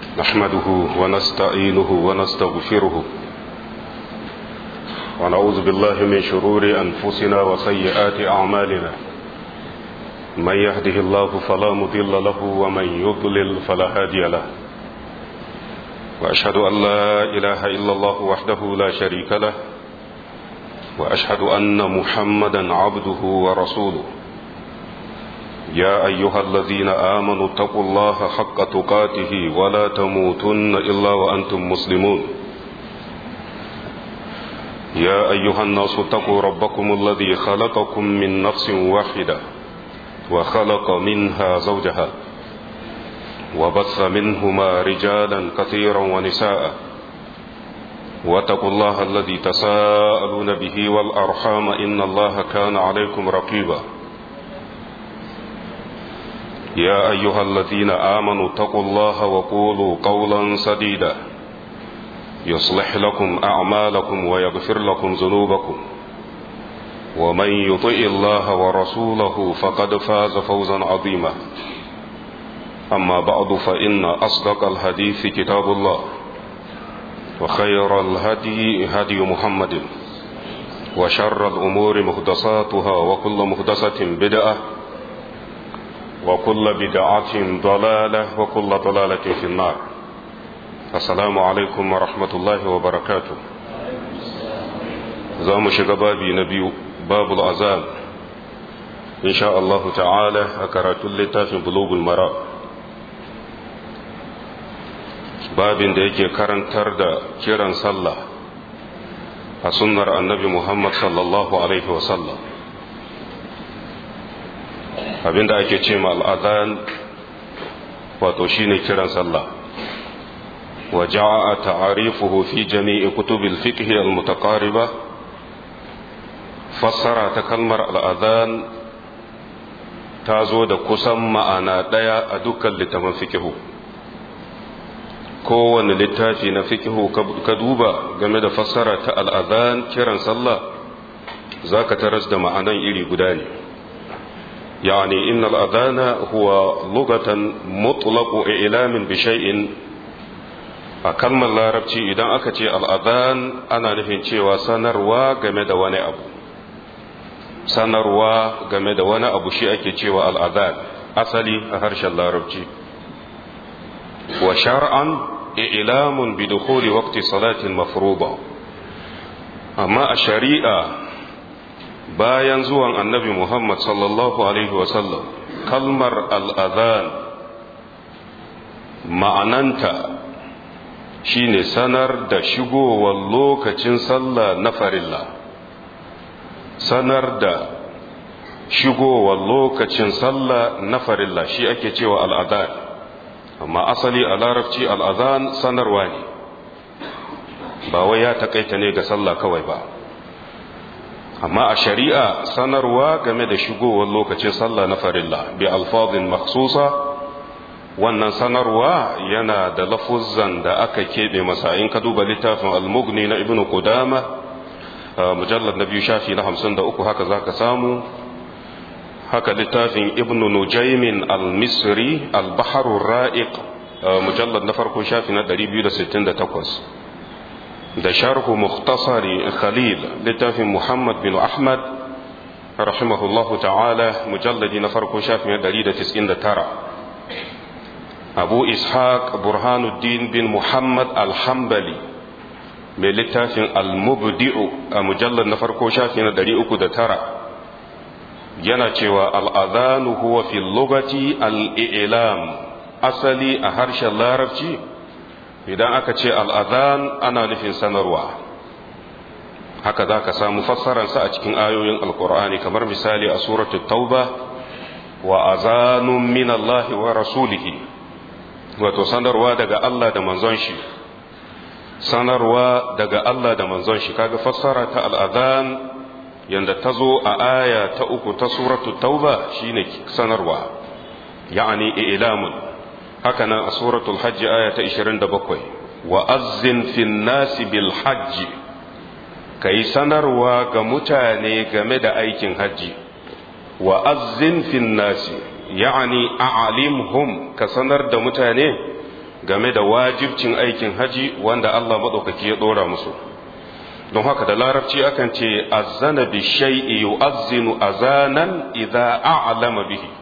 نحمده ونستعينه ونستغفره ونعوذ بالله من شرور أنفسنا وسيئات أعمالنا من يهده الله فلا مضل له ومن يضلل فلا هادي له وأشهد أن لا إله إلا الله وحده لا شريك له وأشهد أن محمدا عبده ورسوله يا أيها الذين آمنوا اتقوا الله حق تقاته ولا تموتن إلا وأنتم مسلمون يا أيها الناس اتقوا ربكم الذي خلقكم من نفس واحدة وخلق منها زوجها وبث منهما رجالا كثيرا ونساء واتقوا الله الذي تساءلون به والأرحام إن الله كان عليكم رقيبا يا أيها الذين آمنوا اتقوا الله وقولوا قولا سديدا يصلح لكم أعمالكم ويغفر لكم ذنوبكم ومن يطئ الله ورسوله فقد فاز فوزا عظيما أما بعد فإن أصدق الحديث كتاب الله وخير الهدي هدي محمد وشر الأمور مهدساتها وكل مهدسة بدعة وكل بدعة ضلالة وكل ضلالة في النار السلام عليكم ورحمة الله وبركاته زام شغبابي نبي باب الأذان إن شاء الله تعالى أكرت اللتاف بلوغ المراء babin da yake karantar da kiran sallah a sunnar annabi Muhammad sallallahu Alaihi wasallam abinda ake ce ma al'adan wato shine kiran sallah wa ja'a ta'arifuhu fi jami'i kutubil fiqh al-mutaqariba fassara ta kalmar al'adan ta zo da kusan ma'ana ɗaya a dukkan littafin fikihu kowane littafi na fikihu ka duba game da fassara ta al'adhan kiran sallah za ka taras da ma'anan iri guda ne yani inna al'adhana huwa lugatan mutlaqu ilamin bi shay'in a kalmar larabci idan aka ce al'adhan ana nufin cewa sanarwa game da wani abu sanarwa game da wani abu shi ake cewa al'adhan asali a harshen larabci wa shar'an ilamun bi dukhuli waqti salatin mafruḍa amma a shari'a bayan zuwan annabi Muhammad sallallahu alaihi wa sallam kalmar al'adhan ma'ananta shine sanar da shigowar lokacin sallah na farilla sanar da shigowar lokacin sallah na farilla shi ake cewa al'adhan amma asali a larabci al'adhan sanarwa ne ba wai ya takaita ne ga sallah kawai ba amma a shari'a sanarwa game da shigowar lokacin sallah na farilla bi alfazin maksusa wannan sanarwa yana da lafuzan da aka keɓe masa in ka duba littafin almugni na ibnu qudama mujallar na biyu shafi na hamsin da uku haka za ka samu haka littafin ibnu nujaimin al-misri al-baharun ra'iq mujallar na farko shafi na 268 da sharhu mukhtasari khalil littafin muhammad bin ahmad rahimahullahu ta'ala mujalladi na farko shafi na 199 abu ishaq burhanuddin bin muhammad al-hambali mai littafin al-mubdi'u a mujallar na farko shafi na 309 yana cewa al'adhanu huwa fi lugati al'ilam asali a harshen larabci idan aka ce al'adhan ana nufin sanarwa haka za ka samu fassararsa a cikin ayoyin alkur'ani kamar misali a suratul tauba wa azanun min Allah wa rasulihi wato sanarwa daga Allah da manzon shi sanarwa daga Allah da manzon shi kaga fassara ta al'adhan yanda ta zo a aya ta uku ta suratu tauba shine sanarwa ya'ani ilamun haka nan a suratul hajji aya ta 27 wa azzin fin nasi bil hajji kai sanarwa ga mutane game da aikin hajji wa azzin fin nasi ya'ani a'alimhum ka sanar da mutane game da wajibcin aikin haji wanda Allah maɗaukaki ya ɗora musu don haka da larabci akan ce azana bi shay'i yu'azzinu azanan idza a'lama bihi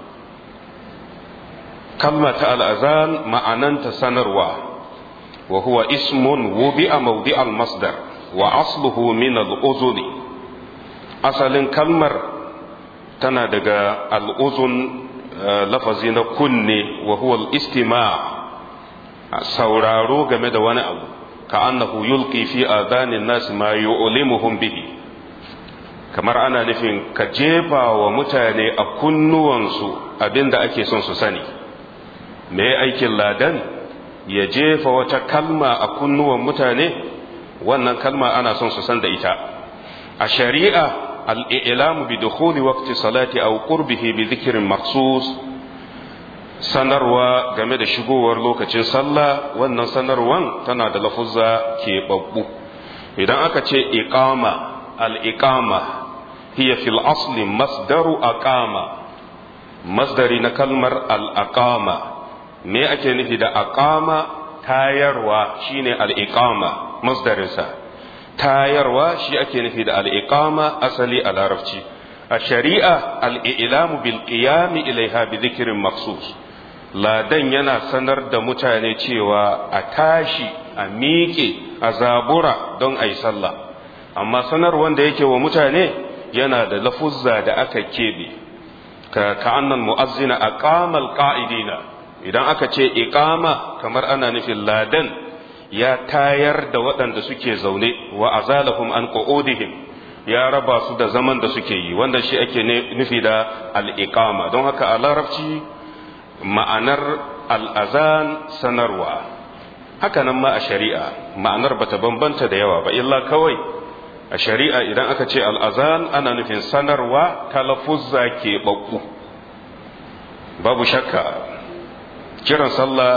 kalma ta al'azan ma'ananta sanarwa wa huwa ismun wubi'a mawdi'al masdar wa asluhu min al'uzuni asalin kalmar tana daga al'uzun lafazi na kunne wa huwa al'istima sauraro game da wani abu ka annahu yulqi fi adanin nasi ma yu'limuhum bihi kamar ana nufin ka jefa wa mutane a kunnuwansu abinda ake son su sani me aikin ladan ya jefa wata kalma a kunnuwan mutane wannan kalma ana son su san da ita a shari'a al'ilamu bi dukhuli waqti salati aw qurbihi bi dhikrin maksus sanarwa game da shigowar lokacin sallah wannan sanarwan tana da lafuzza keɓaɓɓu idan aka ce iqama al-iqama hiya fil asli masdaru aqama masdari na kalmar al-aqama me ake nufi da aqama tayarwa shine al-iqama masdarinsa tayarwa shi ake nufi da al-iqama asali a larabci a shari'a al-i'lamu bil qiyam ilaiha bi dhikrin maksus ladan yana sanar da mutane cewa a tashi a miƙe a zabura don a yi sallah amma sanar wanda yake wa mutane yana da lafuzza da aka keɓe ka ka'annan mu'azzina aqamal qa'idina idan aka ce iqama kamar ana nufin ladan ya tayar da waɗanda suke zaune wa azalahum an qu'udihim ya raba su da zaman da suke yi wanda shi ake nufi da al-iqama don haka a larabci ma'anar al'azan sanarwa haka nan ma a shari'a ma'anar bata bambanta da yawa ba illa kawai a shari'a idan aka ce al'azan ana nufin sanarwa ta lafuzza ke ɓaɓɓu babu shakka kiran sallah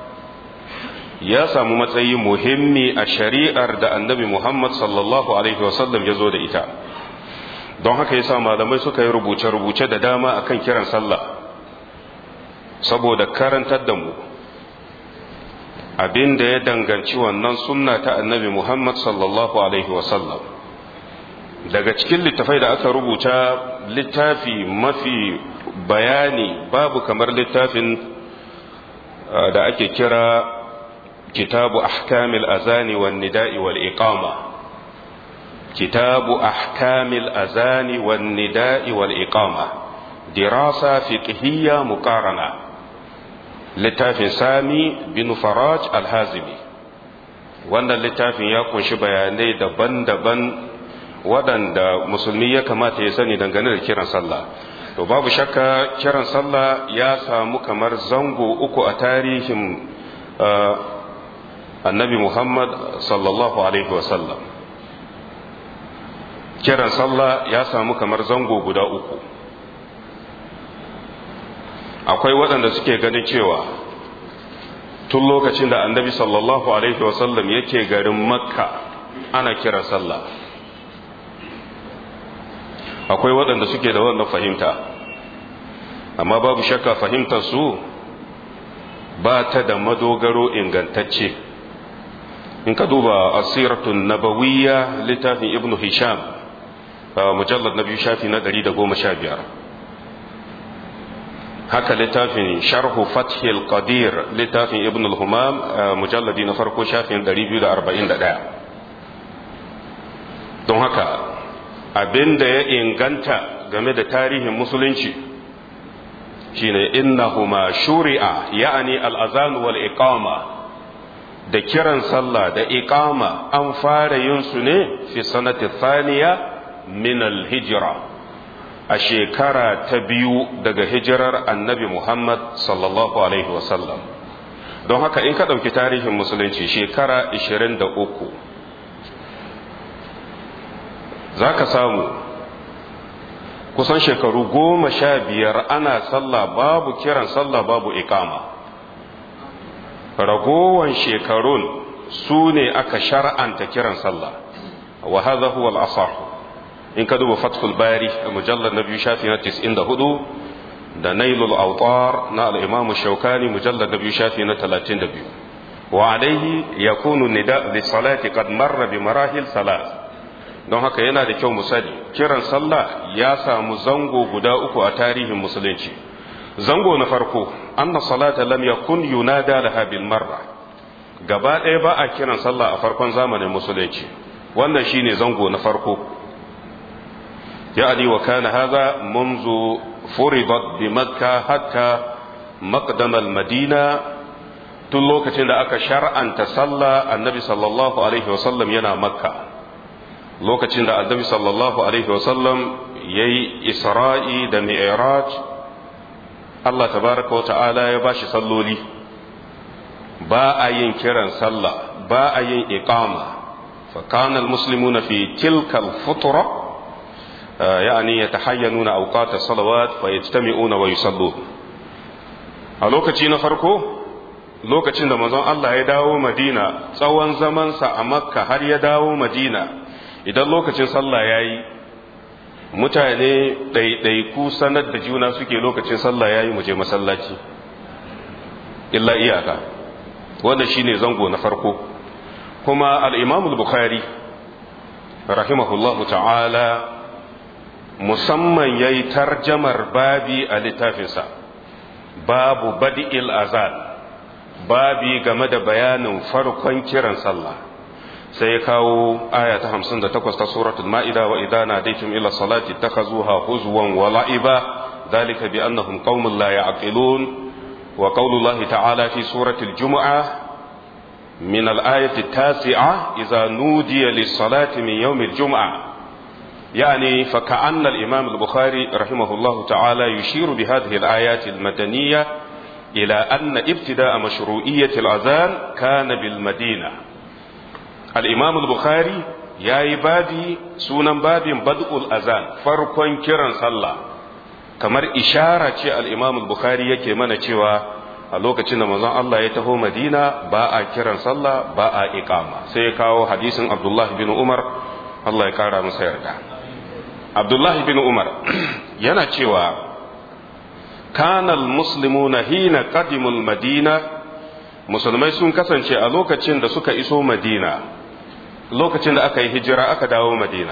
ya samu matsayi muhimmi a shari'ar da annabi muhammad sallallahu alaihi wasallam ya zo da ita don haka yasa malamai suka yi rubuce-rubuce da dama akan kiran sallah saboda karantar da mu abin da ya danganci wannan sunna ta annabi Muhammad sallallahu Alaihi wasallam daga cikin littafai da aka rubuta littafi mafi bayani babu kamar littafin da ake kira kitabu ahkamil azani wan nida'i wal iqama kitabu ahkamil azani wan nida'i wal iqama dirasa fiqhiyya muqarana littafin sami bin faraj alhazimi wannan littafin ya kunshi bayanai daban-daban waɗanda musulmi ya kamata ya sani dangane da kiran sallah to babu shakka kiran sallah ya samu kamar zango uku a tarihin annabi muhammad sallallahu alaihi wasallam kiran sallah ya samu kamar zango guda uku akwai waɗanda suke ganin cewa tun lokacin da annabi sallallahu alaihi wasallam yake garin makka ana kira sallah akwai waɗanda suke da wannan fahimta amma babu shakka fahimtar su ba ta da madogaro ingantacce in ka duba asiratun nabawiyya littafin ibnu hisham mujallar na biyu shafi na 115 haka littafin sharhu fathil qadir littafin ibn al-humam mujalladi na farko shafin 241 don haka abin da ya inganta game da tarihin musulunci shine innahuma shuri'a ya'ani al-azan wal iqama da kiran sallah da iqama an fara yin su ne fi sanati thaniya min al-hijra a shekara ta biyu daga hijirar annabi Muhammad sallallahu Alaihi wasallam don haka in ka ɗauki tarihin musulunci shekara 23 za ka samu kusan shekaru goma sha biyar ana sallah babu kiran sallah babu ikama ragowan shekarun su ne aka shar'anta kiran sallah wa hadha huwa al-asah in ka duba fathul bari a mujallar na biyu shafi na 94 da nailul autar na al'imamu shaukani mujallar na biyu shafi na 32 wa alaihi yakunu nida li salati qad marra bi marahil salat don haka yana da kyau mu sani kiran sallah ya samu zango guda uku a tarihin musulunci zango na farko anna salata lam yakun yunada laha bil marra gaba ɗaya ba a kiran sallah a farkon zamanin musulunci wannan shine zango na farko يعني وكان هذا منذ فرضت بمكة حتى مقدم المدينة tun lokacin da aka shar'anta sallah annabi sallallahu alaihi wasallam yana makka lokacin da annabi sallallahu alaihi wasallam ya yi isra'i da mi'raj Allah tabaraka wa ta'ala ya bashi salloli ba a yin kiran sallah ba a yin iqama fa kana almuslimuna fi tilka alfutra يعني يتحينون أوقات الصلوات فيجتمعون ويصلون a lokaci na farko lokacin da manzon Allah ya dawo Madina tsawon zamansa a Makka har ya dawo Madina idan lokacin sallah ya yi mutane ɗaiɗaiku sanar da juna suke lokacin sallah ya yi mu je masallaci illa iyaka wanda shine zango na farko kuma al-imamul bukhari rahimahullahu ta'ala musamman ya yi tarjamar babi a littafinsa babu badi'il azan babi game da bayanin farkon kiran sallah sai ya kawo aya ta hamsin da takwas ta suratul ma'ida wa idana daitum ila salati takhazuha huzwan wa la'iba dhalika bi annahum qaumun la ya'qilun wa qaulullahi ta'ala fi suratul jumu'ah من الآية التاسعة إذا نودي للصلاة من يوم الجمعة يعني فكأن الإمام البخاري رحمه الله تعالى يشير بهذه الآيات المدنية إلى أن ابتداء مشروعية الأذان كان بالمدينة الإمام البخاري يا بابي سونا باب بدء الأذان فرق كرا صلى kamar ishara ce al-Imam al-Bukhari yake mana cewa a lokacin da manzon Allah ya taho Madina ba a kiran sallah ba a iqama sai ya kawo hadisin Abdullah bin Umar Allah ya kara masa yarda Abdullah bin Umar yana cewa kana al-muslimuna hina qadimul Madina musulmai sun kasance a lokacin da suka iso Madina lokacin da aka yi hijira aka dawo Madina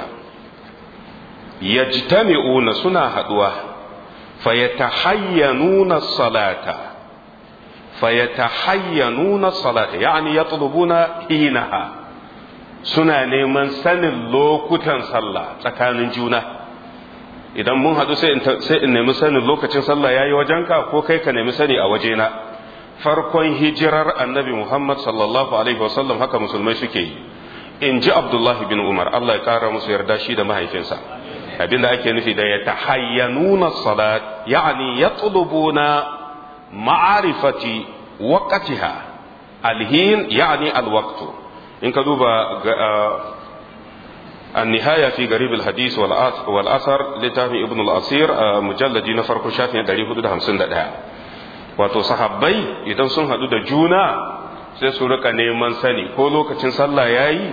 yajtami'una suna haduwa fayatahayyanuna salata fayatahayyanuna salata yani yatlubuna hinaha suna neman sanin lokutan sallah tsakanin juna idan mun hadu sai in nemi sanin lokacin sallah yayi wajenka ko kai ka nemi sani a wajena farkon hijirar annabi Muhammad sallallahu alaihi wasallam haka musulmai suke yi in ji Abdullahi bin Umar Allah ya kara musu yarda shi da mahaifinsa abinda ake nufi da ya tahayyanuna salat yani yatlubuna ma'arifati waqtiha alhin yani alwaqtu in ka duba النهاية في قريب الحديث والأثر لتافي ابن الأصير مجلد نفر كشافي داري حدود همسن دقاء wato sahabbai idan sun haɗu da juna sai su rika neman sani ko lokacin sallah ya yi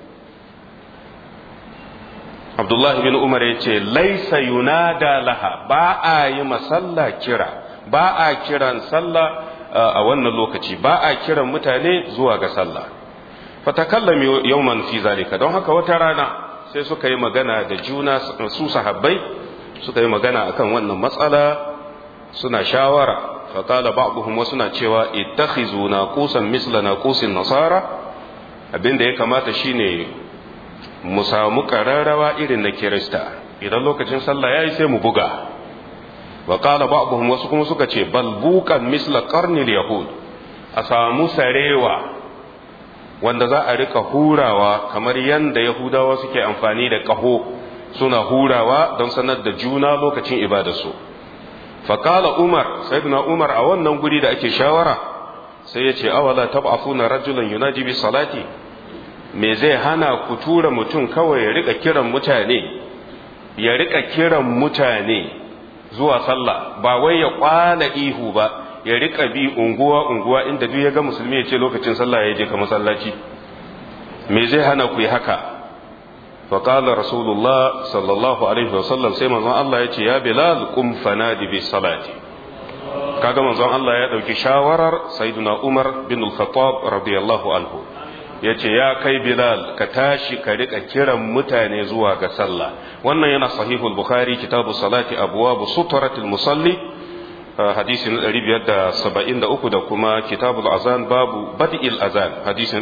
abdullahi bin umar ya ce laisa yunada laha ba a yi masalla kira ba a kiran sallah a wannan lokaci ba a kiran mutane zuwa ga sallah fatakallam yawman fi zalika don haka wata rana sai suka yi magana da juna su sahabbai suka yi magana akan wannan matsala suna shawara فقال بعضهم wasuna cewa ittakhizu naqusan misla naqusin nasara abin da ya kamata shine mu samu kararrawa irin na kirista idan lokacin sallah yayi sai mu buga wa qala ba'dhum wasu kuma suka ce bal buqan misla qarnil yahud a samu sarewa wanda za a rika hurawa kamar yanda yahudawa suke amfani da kaho suna hurawa don sanar da juna lokacin ibadarsu faƙala umar sayyidina umar a wannan guri da ake shawara sai ya ce awala tab'afuna rajulan yunaji bi salati me zai hana ku tura mutum kawai ya rika kiran mutane ya rika kiran mutane zuwa sallah ba wai ya kwana ihu ba ya rika bi unguwa unguwa inda duk ya ga musulmi ya ce lokacin sallah ya je ka masallaci me zai hana ku yi haka فقال رسول الله صلى الله عليه وسلم سيما الله يتي يا بلال قم فنادي بالصلاة kaga manzon Allah ya ɗauki shawarar sayyiduna Umar bin al-Khattab radiyallahu anhu yace ya kai Bilal ka tashi ka rika kiran mutane zuwa ga sallah wannan yana sahihul Bukhari kitabu salati abwab sutaratil musalli hadisi na 573 da kuma kitabul azan babu bad'il azan hadisi na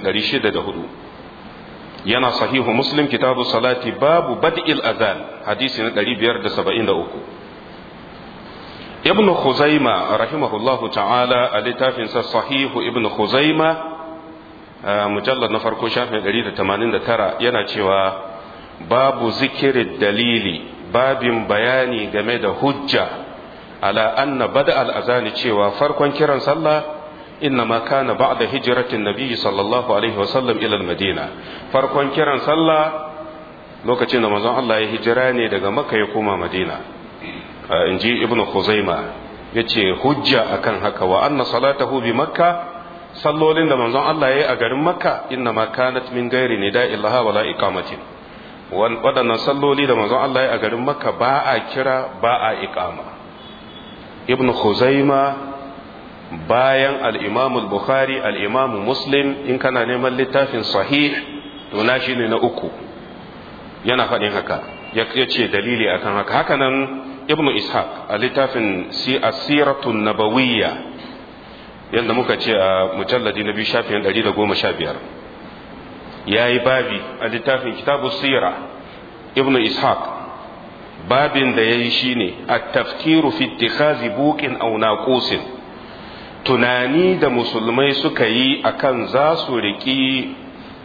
604 yana sahihu Muslim kitabu salati babu bad'il azan hadisi na 573 ابن خزيمة رحمه الله تعالى الاتاف صحيح ابن خزيمة مجلد نفر كشاف قريدة 89 yana cewa babu zikirin dalili babin bayani game da hujja ala anna bada al'azani cewa farkon kiran sallah innama kana ba'da hijratin nabi sallallahu alaihi wasallam ila madina farkon kiran sallah lokacin da manzon Allah ya hijira ne daga makka ya koma madina in ji ibn Khuzaima ya ce hujja akan haka wa anna salatahu bi makka sallolin da manzon Allah ya yi a garin makka inna ma kanat min gairi ne da'illaha wala iqamatin waɗannan salloli da manzon Allah ya yi a garin makka ba a kira ba a iqama ibn Khuzaima bayan al-imam al-bukhari al-imam muslim in kana neman littafin sahih to na shine na uku yana faɗin haka ya ce dalili akan haka haka nan ibnu ishaq a littafin asiratun nabawiyya yadda muka ce a mujalladi na biyu shafin ɗari da goma sha biyar ya yi babi a littafin kitabu sira ibnu ishaq babin da ya yi shi ne a tafkiru fi ittikhazi buƙin aw naqusin tunani da musulmai suka yi akan za su riƙi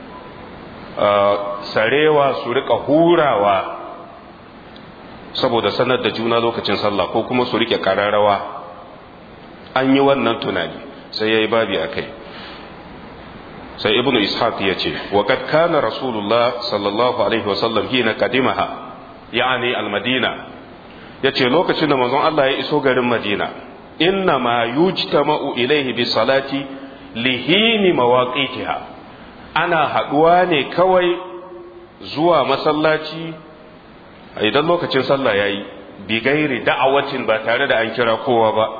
sarewa su riƙa hurawa saboda sanar da juna lokacin sallah ko kuma su rike kararrawa an yi wannan tunani sai ya yi babi a kai sai ibnu ishaq ya ce wa kad kana rasulullah sallallahu alaihi wasallam hina kadimaha yani almadina ya ce lokacin da manzon Allah ya iso garin madina inna ma yujtama'u ilaihi bi salati lihini mawaqitiha ana haduwa ne kawai zuwa masallaci idan lokacin sallah ya yi bigairi da'awacin ba tare da an kira kowa ba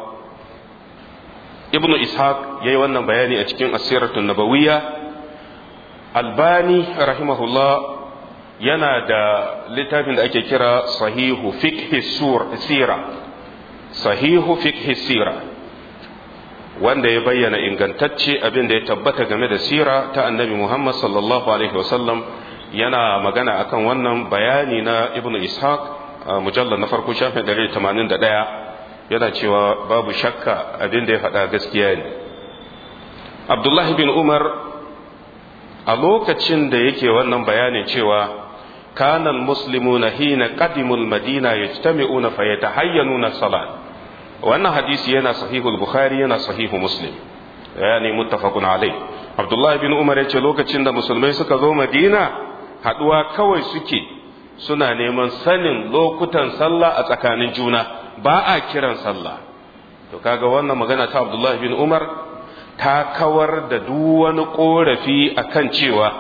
ibnu ishaq ya yi wannan bayani a cikin asiratun nabawiyya albani rahimahullah yana da littafin da ake kira sahihu fiqhi sira sahihu fiqhi sira wanda ya bayyana ingantacce abin da ya tabbata game da sira ta annabi muhammad sallallahu alaihi wasallam yana magana akan wannan bayani na ibn ishaq mujallar na farko shafin 181 yana cewa babu shakka abin da ya faɗa gaskiya ne abdullahi bin umar a lokacin da yake wannan bayanin cewa kanan muslimuna hina qadimul madina yajtami'una fayatahayyanuna salat wannan hadisi yana sahihul bukhari yana sahihu muslim yani muttafaqun alai abdullahi bin umar yace lokacin da musulmai suka zo madina haɗuwa kawai suke suna neman sanin lokutan sallah a tsakanin juna ba a kiran sallah to kaga wannan magana ta Abdullah bin Umar ta kawar da duk wani korafi akan cewa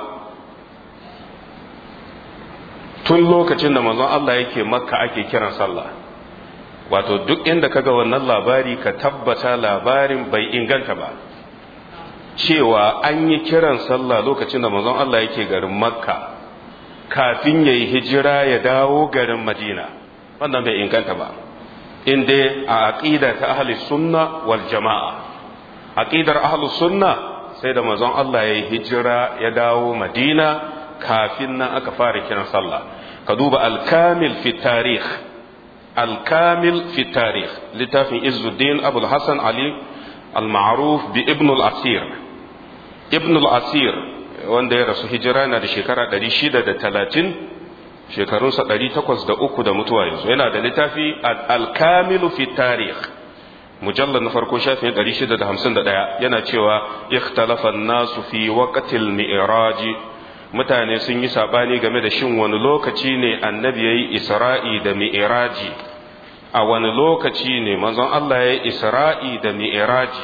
tun lokacin da manzon Allah yake makka ake kiran sallah wato duk inda kaga wannan labari ka tabbata labarin bai inganta ba cewa an yi kiran sallah lokacin da manzon Allah yake garin makka kafin ya yi hijira ya dawo garin madina wannan bai inganta ba inda a aƙida ta ahli sunna wal jama'a aƙidar ahli sunna sai da manzon Allah ya yi hijira ya dawo madina kafin nan aka fara kiran sallah ka duba alkamil fi tarikh alkamil fi tarikh littafin izzuddin abul hasan ali al-ma'ruf bi ibn al-asir ibn al-asir wanda ya rasu hijira na da shekara 630 shekarunsa 803 da mutuwa yanzu yana da littafi al-kamilu fi tarikh mujallar na farko shafin 651 yana cewa ikhtalafa nasu fi waqtil mi'raji mutane sun yi sabani game da shin wani lokaci ne annabi yayi isra'i da mi'raji a wani lokaci ne manzon Allah yayi isra'i da mi'raji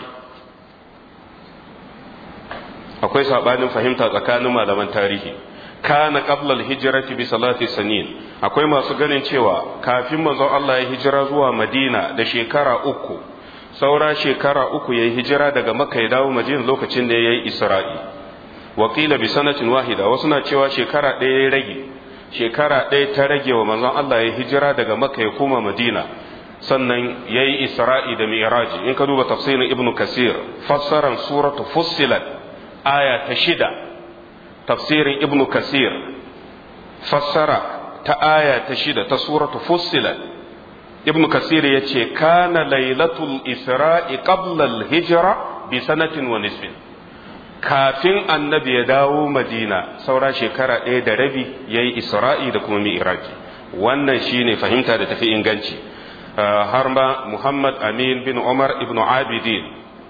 akwai sabanin fahimta tsakanin malaman tarihi kana qabla al-hijrati bi salati sanin akwai masu ganin cewa kafin manzon Allah ya hijira zuwa Madina da shekara uku saura shekara uku ya yi hijira daga makka ya dawo madina lokacin da ya yi isra'i wakila bi sanatin wahida wasu na cewa shekara ɗaya ya rage shekara ɗaya ta rage wa manzon Allah ya hijira daga makka ya koma madina sannan ya yi isra'i da mi'raji in ka duba tafsirin ibnu kasir fassaran suratu fussilat aya ta shida tafsirin ibnu kasir fassara ta aya ta shida ta suratu fussilat ibnu kasir ya ce kana lailatul isra'i qabla al-hijra bi sanatin wa nisfin kafin annabi ya dawo madina saura shekara ɗaya da rabi ya yi isra'i da kuma mi'raji wannan shine fahimta da tafi inganci har ma muhammad amin bin umar ibn abidin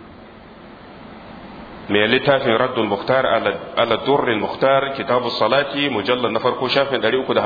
mai littafin raddul muhtar ala durrin muhtar kitabu salati mujallar na farko shafin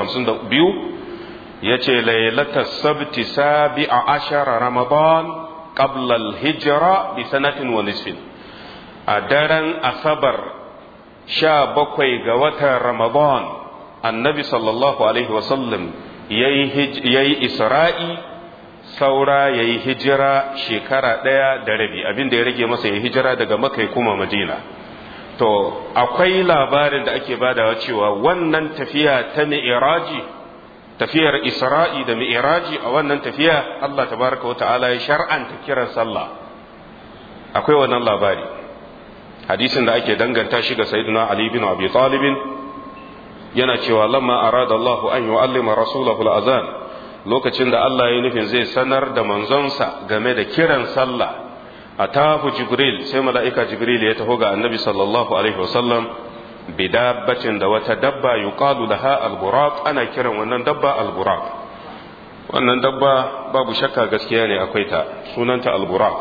352 ya ce lailata sabti sabi a ashara ramadan qabla al-hijra bi sanatin wa nisfin a daren asabar sha bakwai ga watan ramadan annabi sallallahu alaihi wasallam ya yi isra'i saura ya yi hijira shekara ɗaya da rabi abin da ya rage masa ya hijira daga makai kuma madina to akwai labarin da ake badawa cewa wannan tafiya ta mi'iraji tafiyar isra'i da mi'iraji a wannan tafiya Allah tabaraka wa ta'ala ya shar'anta kiran sallah akwai wannan labari hadisin da ake danganta shi ga sayyidina Ali bin Abi Talib yana cewa lamma arada Allah an yu'allima rasulahu al-azan lokacin da Allah ya nufin zai sanar da manzonsa game da kiran sallah atahu jibril sai mala'ika jibril ya taho ga annabi sallallahu alaihi wasallam bidabbacin da wata dabba yuqalu laha al-buraq ana kiran wannan dabba al-buraq wannan dabba babu shakka gaskiya ne akwai ta sunanta al-buraq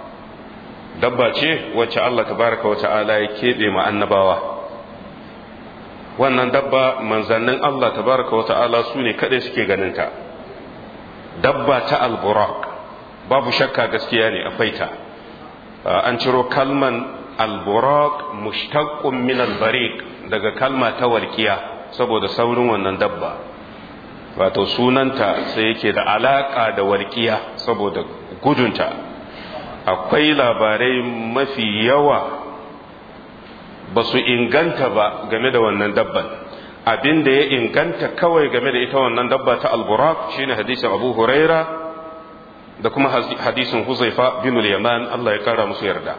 dabba ce wacce Allah tabaraka wa ta'ala ya keɓe ma annabawa wannan dabba manzannin Allah tabaraka wa ta'ala su ne kaɗai suke ganinta dabba ta alburak babu shakka gaskiya ne akwai ta an ciro kalman alburak mushtaqqun min albariq daga kalma ta walƙiya saboda saurin wannan dabba wato sunanta sai yake da alaka da walƙiya saboda gudunta akwai labarai mafi yawa ba su inganta ba game da wannan dabban abin da ya inganta kawai game da ita wannan dabba ta alburak shine hadisin abu huraira da kuma hadisin huzaifa bin yaman Allah ya kara musu yarda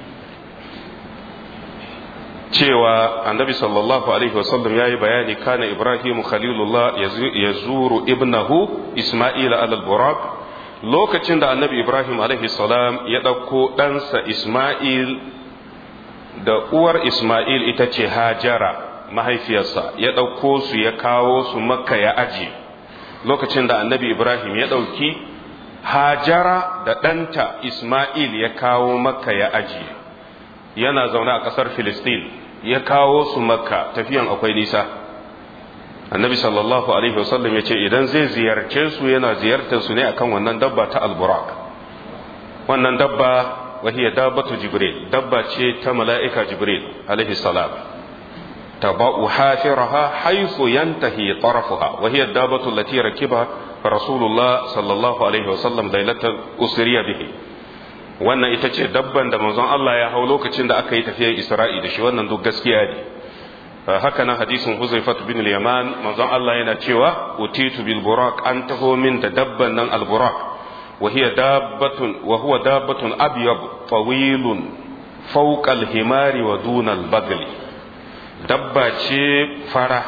cewa annabi sallallahu alaihi wasallam ya yi bayani kana ibrahimu khalilullah ya zuru ibnahu isma'ila al-burak lokacin da annabi ibrahim alaihi salam ya ɗauko ɗansa isma'il da uwar isma'il ita ce hajara mahaifiyarsa ya ɗauko su ya kawo su makka ya aje lokacin da annabi ibrahim ya ɗauki hajara da ɗanta isma'il ya kawo makka ya aje yana zaune a ƙasar filistin ya kawo su makka tafiyan akwai nisa annabi sallallahu alaihi wasallam ya ce idan zai ziyarce su yana ziyartar su ne akan wannan dabba ta alburak wannan dabba wahiyar dabbatu jibril dabba ce ta mala'ika jibril alaihi salam taba'u hafiraha haythu yantahi tarafuha wahiyar dabbatu lati rakiba rasulullah sallallahu alaihi wasallam lailatul usriya bihi wannan ita ce dabban da manzon Allah ya hau lokacin da aka yi tafiyar Isra'i da shi wannan duk gaskiya ne haka nan hadisin Huzaifat bin al-Yaman manzon Allah yana cewa utitu bil buraq an taho min da dabban nan al buraq wa hiya dabbatun wa huwa dabbatun abyad tawilun fawqa al himari wa duna al bagli dabba ce fara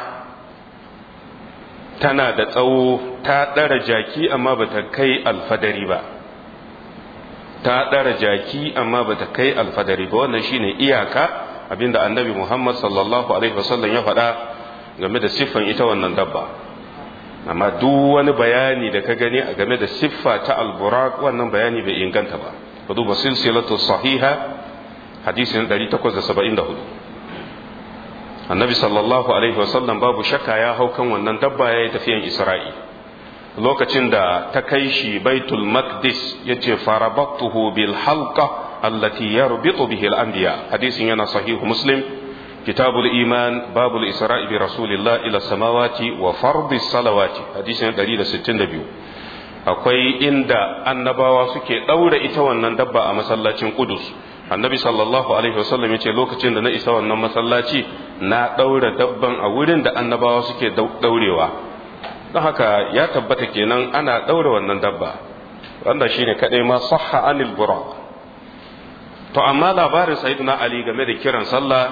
tana da tsawo ta ɗara jaki amma bata kai alfadari ba ta ɗara jaki amma ba ta kai alfadari ba wannan shine iyaka abinda annabi muhammad sallallahu alaihi wasallam ya faɗa game da siffan ita wannan dabba amma duk wani bayani da ka gani a game da siffa ta alburak wannan bayani bai inganta ba ka duba silsilatu sahiha hadisin 874 annabi sallallahu alaihi wasallam babu shakka ya hau kan wannan dabba ya yi tafiyan isra'i lokacin da ta kai shi baitul maqdis yace farabattuhu bil halqa allati yarbitu bihi al anbiya hadisin yana sahihu muslim kitabul iman babul isra'i bi rasulillah ila samawati wa fardi salawati hadisin 162 akwai inda annabawa suke ɗaura ita wannan dabba a masallacin Qudus annabi sallallahu alaihi wasallam yace lokacin da na isa wannan masallaci na ɗaura dabban a wurin da annabawa suke ɗaurewa don haka ya tabbata kenan ana ɗaura wannan dabba wanda shine kadai ma sahha anil buraq to amma labarin sayyidina ali game da kiran sallah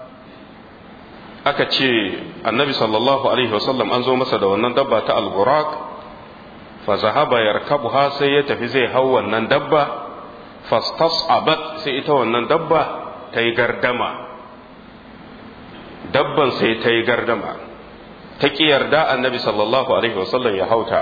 aka ce annabi sallallahu alaihi wasallam an zo masa da wannan dabba ta al-buraq fa zahaba yarkabuha sai ya tafi zai hau wannan dabba fastas'abat sai ita wannan dabba ta yi gardama dabban sai ta yi gardama ta ki yarda annabi sallallahu alaihi wasallam ya hauta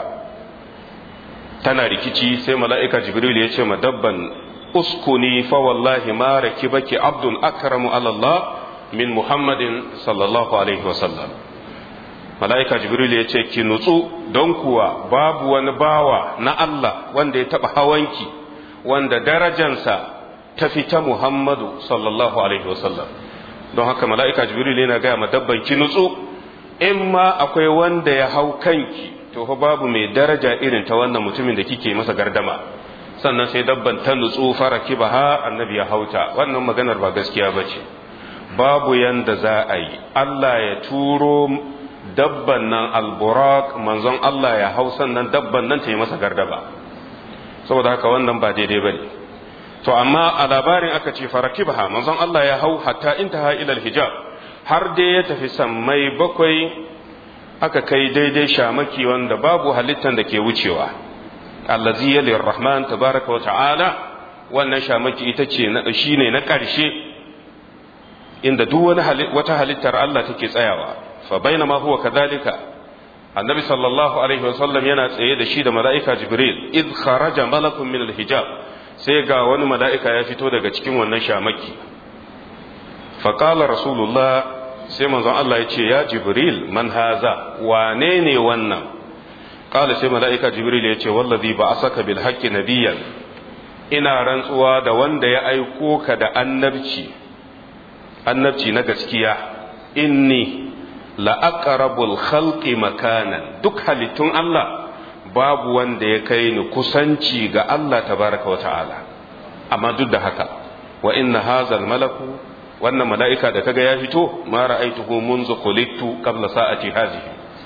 tana rikici sai mala'ika jibril ya ce ma dabban uskuni fa wallahi ma rakibaki abdun akramu ala Allah min muhammadin sallallahu alaihi wasallam mala'ika jibril ya ce ki nutsu don kuwa babu wani bawa na Allah wanda ya taɓa hawanki wanda darajansa ta fita muhammadu sallallahu alaihi wasallam don haka mala'ika jibril yana gaya ma dabban ki nutsu in ma akwai wanda ya hau kanki to fa babu mai daraja irin ta wannan mutumin da kike masa gardama sannan sai dabban ta nutsu fara kibaha annabi ya hauta wannan maganar ba gaskiya ba ce babu yanda za a yi Allah ya turo dabban nan alburak manzon Allah ya hau sannan dabban nan ta yi masa gardaba saboda haka wannan ba daidai ba ne to amma a labarin aka ce farakibaha manzon Allah ya hau hatta intaha ilal hijab har dai ya tafi sammai bakwai aka kai daidai shamaki wanda babu halittan da ke wucewa allazi yali rahman tabaraka wa ta'ala wannan shamaki ita ce na shine na ƙarshe inda duk wani wata halittar Allah take tsayawa fa bainama huwa kadhalika annabi sallallahu alaihi wasallam yana tsaye da shi da mala'ika jibril id kharaja malakun min alhijab sai ga wani mala'ika ya fito daga cikin wannan shamaki fa qala rasulullah sai manzon Allah ya ce ya jibril man haza wane ne wannan qala sai mala'ika jibril ya ce wallazi ba'asaka bil haqqi nabiyyan ina rantsuwa da wanda ya aiko ka da annabci annabci na gaskiya inni la'aqrabul khalqi makanan duk halittun Allah babu wanda ya kai ni kusanci ga Allah tabaraka wa ta'ala amma duk da haka wa inna hazal malaku wannan mala'ika da kaga ya fito ma ra'aituhu munzu khuliqtu qabla sa'ati hazihi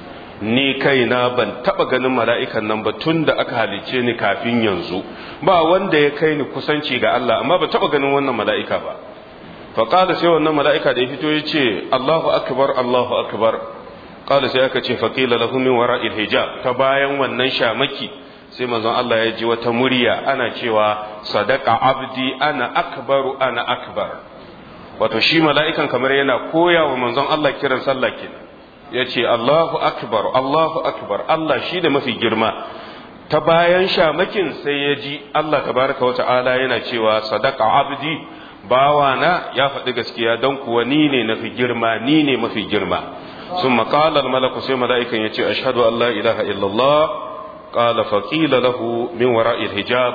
ni kaina ban taba ganin mala'ikan nan ba tun da aka halice ni kafin yanzu ba wanda ya kai ni kusanci ga Allah amma ba taba ganin wannan mala'ika ba faƙada sai wannan mala'ika da ya fito ya ce Allahu akbar Allahu akbar ƙada sai aka ce faƙila lahu min wara hijab ta bayan wannan shamaki sai manzon Allah ya ji wata murya ana cewa sadaka abdi ana akbaru ana akbar wato shi mala'ikan kamar yana koya wa manzon Allah kiran sallah kenan ya ce Allahu akbar Allahu akbar Allah shi da mafi girma ta bayan shamakin sai ya ji Allah tabaraka wa ta'ala yana cewa sadaka abdi bawana ya faɗi gaskiya don kuwa ni ne na fi girma ni ne mafi girma sun maƙalar malaku sai mala'ikan ya ce ashadu an la ilaha illallah ƙala faƙila lahu min wara'il hijab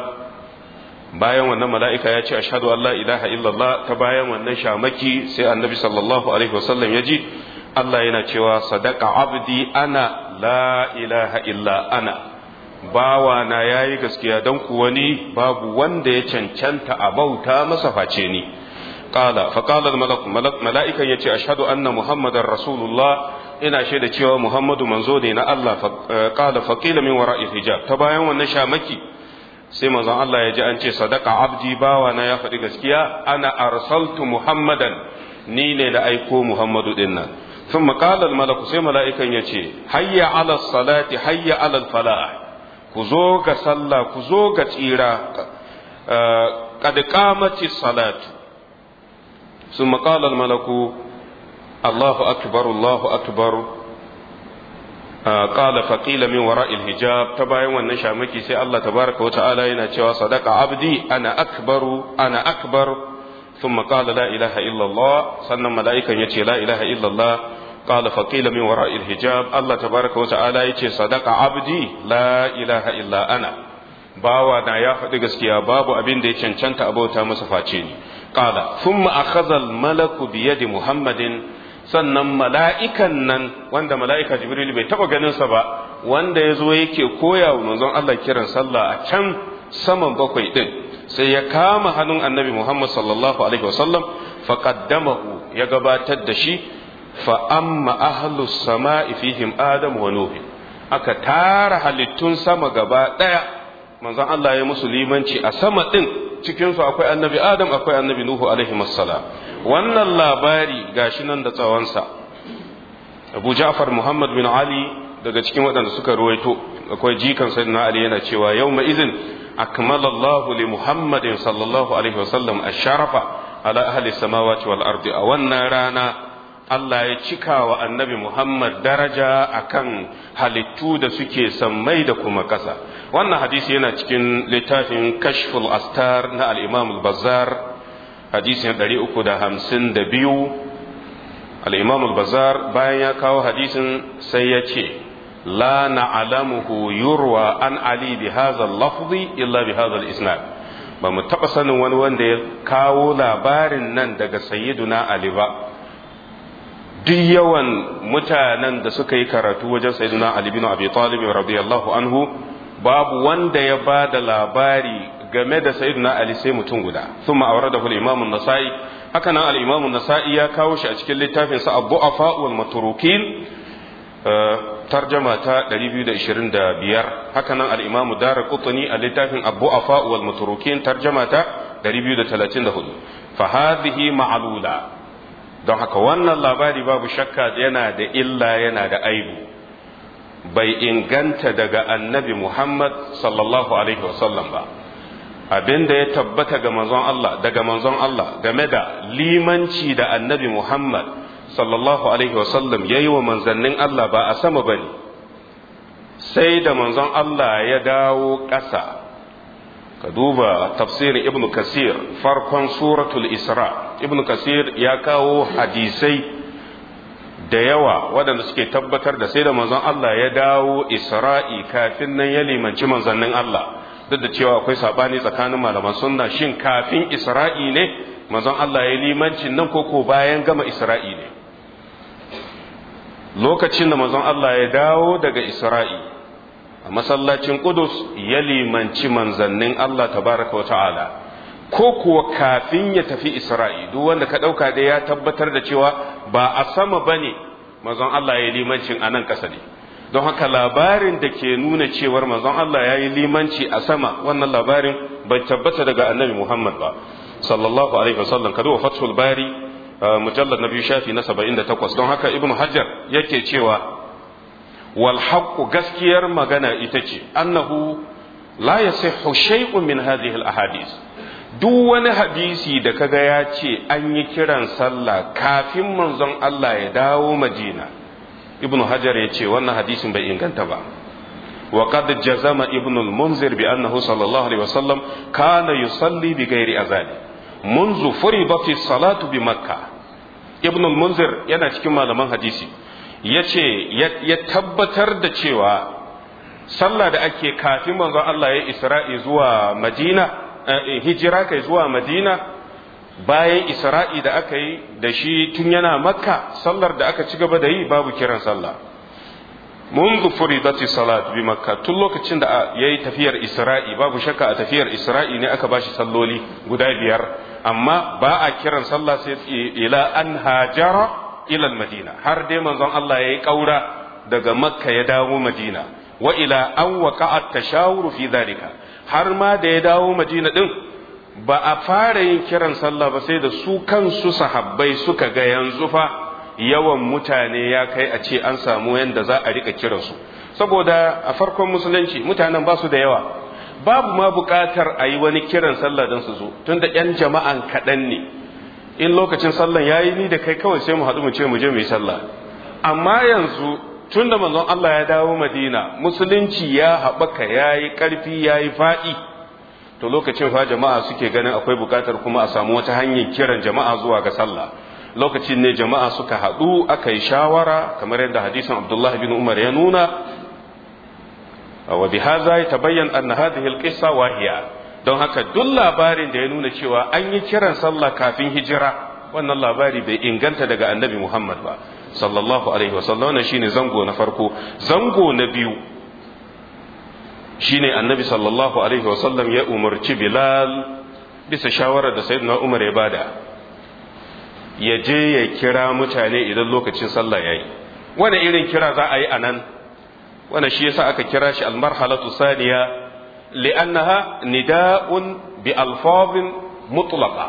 bayan wannan mala'ika ya ce ashadu an la ilaha illallah ta bayan wannan shamaki sai annabi sallallahu alaihi wasallam ya ji Allah yana cewa sadaka abdi ana la ilaha illa ana bawa na yayi gaskiya don kuwa ni babu wanda ya cancanta a bauta masa face ni qala fa qala al malak mala'ikan yace ashhadu anna muhammadar rasulullah ina shaida cewa muhammadu manzo ne na Allah qala fa qila min wara'i hijab ta bayan wannan shamaki sai manzon Allah ya ji an ce sadaka abdi bawa na ya faɗi gaskiya ana arsaltu muhammadan ni ne da aiko muhammadu din nan ثم قال الملك sai mala'ikan yace hayya ala salati hayya ala falah ku zo ga sallah ku zo ga tsira kad qamati salatu summa qala al malaku Allahu akbar Allahu akbar qala faqila min wara'i al hijab ta bayan wannan shamaki sai Allah tabaraka wa ta'ala yana cewa sadaqa abdi ana akbaru ana akbar ثم قال لا إله إلا الله سنة ملائكة يتي لا إله إلا الله قال فقيل من وراء الحجاب الله تبارك وتعالى يتي صدق عبدي لا إله إلا أنا bawa na ya faɗi gaskiya babu abin da ya cancanta abauta masa face ni qala thumma akhadha al malaku bi yadi muhammadin sannan mala'ikan nan wanda mala'ika jibril bai taba ganin sa ba wanda ya zo yake koya wa manzon Allah kiran sallah a can saman bakwai din sai ya kama hannun annabi Muhammad sallallahu alaihi wasallam faqaddamahu ya gabatar da shi fa amma ahlus sama'i fihim adam wa nuh aka tara halittun sama gaba daya manzon Allah ya musu limanci a sama din cikin su akwai annabi adam akwai annabi nuhu alaihi wassalam wannan labari gashi nan da tsawonsa Abu Ja'far Muhammad bin Ali daga cikin waɗanda suka ruwaito akwai jikan sayyidina Ali yana cewa yawma izin akmala Allah li Muhammadin sallallahu alaihi wasallam ash-sharafa ala ahli samawati wal ardi a wannan rana Allah ya cika wa annabi Muhammad daraja akan halittu da suke sammai da kuma ƙasa wannan hadisi yana cikin littafin kashful astar na al-Imam al-Bazzar hadisin 352 al-Imam al-Bazzar bayan ya kawo hadisin sai ya ce la na'lamuhu yurwa an Ali bi hadha al-lafzi illa bi hadha al-isnad ba mu taɓa sanin wani wanda ya kawo labarin nan daga sayyiduna Ali ba duk yawan mutanen da suka yi karatu wajen sayyiduna Ali bin Abi Talib radiyallahu anhu babu wanda ya ba da labari game da sayyiduna Ali sai mutum guda thumma awradahu al-Imam an-Nasa'i haka nan al-Imam an-Nasa'i ya kawo shi a cikin littafin sa Abu-Afa wal Maturukin tarjama ta 225 haka nan al-Imam Daraqutni a littafin Abu-Afa wal Maturukin tarjama ta 234 fa hadhihi ma'lula don haka wannan labari babu shakka yana da illa yana da aibu bai inganta daga annabi Muhammad sallallahu alaihi wasallam ba abin da ya tabbata ga manzon Allah daga manzon Allah game da limanci da annabi Muhammad sallallahu alaihi wasallam ya yi wa manzannin Allah ba a sama ba ne sai da manzon Allah ya dawo ƙasa ka duba tafsirin ibn kasir farkon suratul isra ibn kasir ya kawo hadisai da yawa waɗanda suke tabbatar da sai da manzon Allah ya dawo isra'i kafin nan ya limanci manzannin Allah duk da cewa akwai sabani tsakanin malaman sunna shin kafin isra'i ne manzon Allah ya limancin nan koko bayan gama isra'i ne lokacin da manzon Allah ya dawo daga isra'i a masallacin Qudus ya limanci manzannin Allah tabaraka wa ta'ala ko kuwa kafin ya tafi Isra'i duk wanda ka ɗauka da ya tabbatar da cewa ba a sama ba ne manzon Allah ya yi limancin a nan ƙasa ne don haka labarin da ke nuna cewar manzon Allah ya yi limanci a sama wannan labarin bai tabbata daga annabi Muhammad ba sallallahu alaihi wasallam ka duba fathul bari mujallad na biyu shafi na 78 don haka ibnu hajar yake cewa wal haqqu gaskiyar magana ita ce annahu la yasihhu shay'un min hadhihi al ahadith duk wani hadisi da kaga ya ce an yi kiran sallah kafin manzon Allah ya dawo Madina ibnu hajar ya ce wannan hadisin bai inganta ba wa qad jazama ibnu al-munzir bi annahu sallallahu alaihi wasallam kana yusalli bi ghairi azali منذ فرضت الصلاة بمكة ابن المنذر yana cikin malaman hadisi yace ya tabbatar da cewa sallah da ake kafin manzon Allah ya isra'i zuwa Madina hijira kai zuwa Madina bayan isra'i da aka yi da shi tun yana makka sallar da aka ci gaba da yi babu kiran sallah منذ فرضت الصلاة بمكة tun lokacin da yayi tafiyar Isra'i babu shakka a tafiyar Isra'i ne aka bashi salloli guda biyar amma ba a kiran sallah sai ila an hajara ila madina har dai manzon Allah yayi kaura daga Makka ya dawo Madina wa ila an waqa'a tashawuru fi dhalika har ma da ya dawo Madina din ba a fara yin kiran sallah ba sai da su kansu sahabbai suka ga yanzu fa yawan mutane ya kai a ce an samu yadda za a rika kiransu saboda a farkon musulunci mutanen ba su da yawa babu ma buƙatar a yi wani kiran sallah don su zo tun da ‘yan jama'an kaɗan ne in lokacin sallan ya yi ni da kai kawai sai mu haɗu mu ce mu je mu yi sallah amma yanzu tun da manzon Allah ya dawo madina musulunci ya haɓaka ya yi ƙarfi ya yi faɗi to lokacin fa jama'a suke ganin akwai buƙatar kuma a samu wata hanyar kiran jama'a zuwa ga sallah lokacin ne jama'a suka haɗu aka yi shawara kamar yadda hadisin abdullahi bin umar ya nuna wa bi haza ya tabayyan anna hadhihi alqissa wahiya don haka duk labarin da ya nuna cewa an yi kiran sallah kafin hijira wannan labari bai inganta daga annabi muhammad ba sallallahu alaihi wasallam wannan shine zango na farko zango na biyu shine annabi sallallahu alaihi wasallam ya umarci bilal bisa shawarar da sayyidina umar ya bada ya je ya kira mutane idan lokacin sallah yayi wani irin kira za a yi anan wanda shi yasa aka kira shi almarhalatu saniya li'annaha nida'un bi alfazin mutlaqa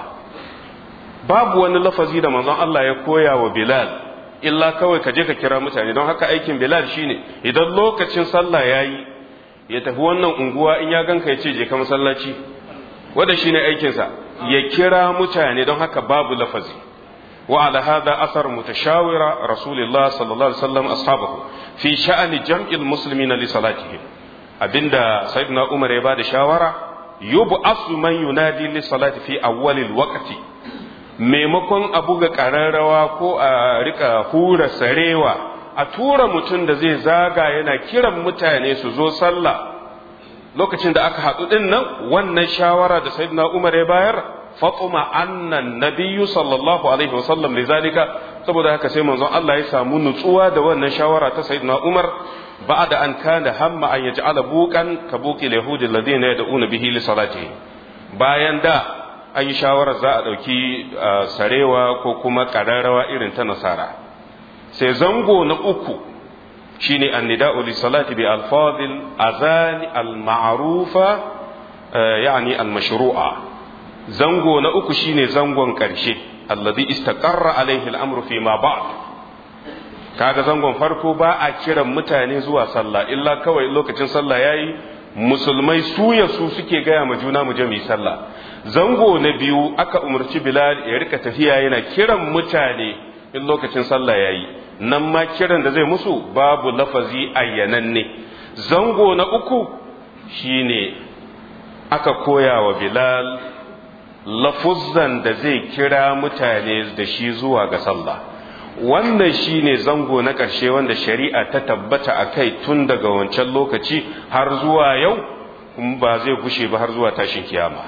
babu wani lafazi da manzon Allah ya koya wa Bilal illa kawai ka je ka kira mutane don haka aikin Bilal shine idan lokacin sallah yayi ya tafi wannan unguwa in ya ganka ya ce je ka masallaci wanda shine aikin sa ya kira mutane don haka babu lafazi wa ala hadha asar mutashawira rasulullah sallallahu alaihi wasallam ashabahu fi sha'ani jam'il muslimina li salatihim abinda sayyidina umar ya bada shawara yub'asu man yunadi li salati fi awwalil waqti maimakon a buga ƙararrawa ko a rika hura sarewa a tura mutum da zai zaga yana kiran mutane su zo sallah lokacin da aka haɗu ɗin nan wannan shawara da sayyidina umar ya bayar fatuma annan nabiyyu sallallahu alaihi wasallam lizalika saboda haka sai manzon Allah ya samu nutsuwa da wannan shawara ta sayyidina umar ba'da an kana hamma an yaj'ala buqan ka buqi yahudi alladhina yad'una bihi li salatihi bayan da an yi shawarar za a ɗauki sarewa ko kuma ƙararrawa irin ta nasara sai zango na uku shine annida'u li salati bi alfadil azani al-ma'rufa yani al-mashru'a zango na uku shine zangon ƙarshe alladhi istaqarra alaihi al-amru fi ma ba'd kaga zangon farko ba a kiran mutane zuwa sallah illa kawai lokacin sallah yayi musulmai su ya su suke gaya ma juna mu je mu yi sallah zango na biyu aka umarci bilal ya rika tafiya yana kiran mutane in lokacin sallah yayi nan ma kiran da zai musu babu lafazi ayyananne zango na uku shine aka koya wa bilal lafuzzan da zai kira mutane da shi zuwa ga sallah wannan shine zango na ƙarshe wanda shari'a ta tabbata a kai tun daga wancan lokaci har zuwa yau kuma ba zai gushe ba har zuwa tashin kiyama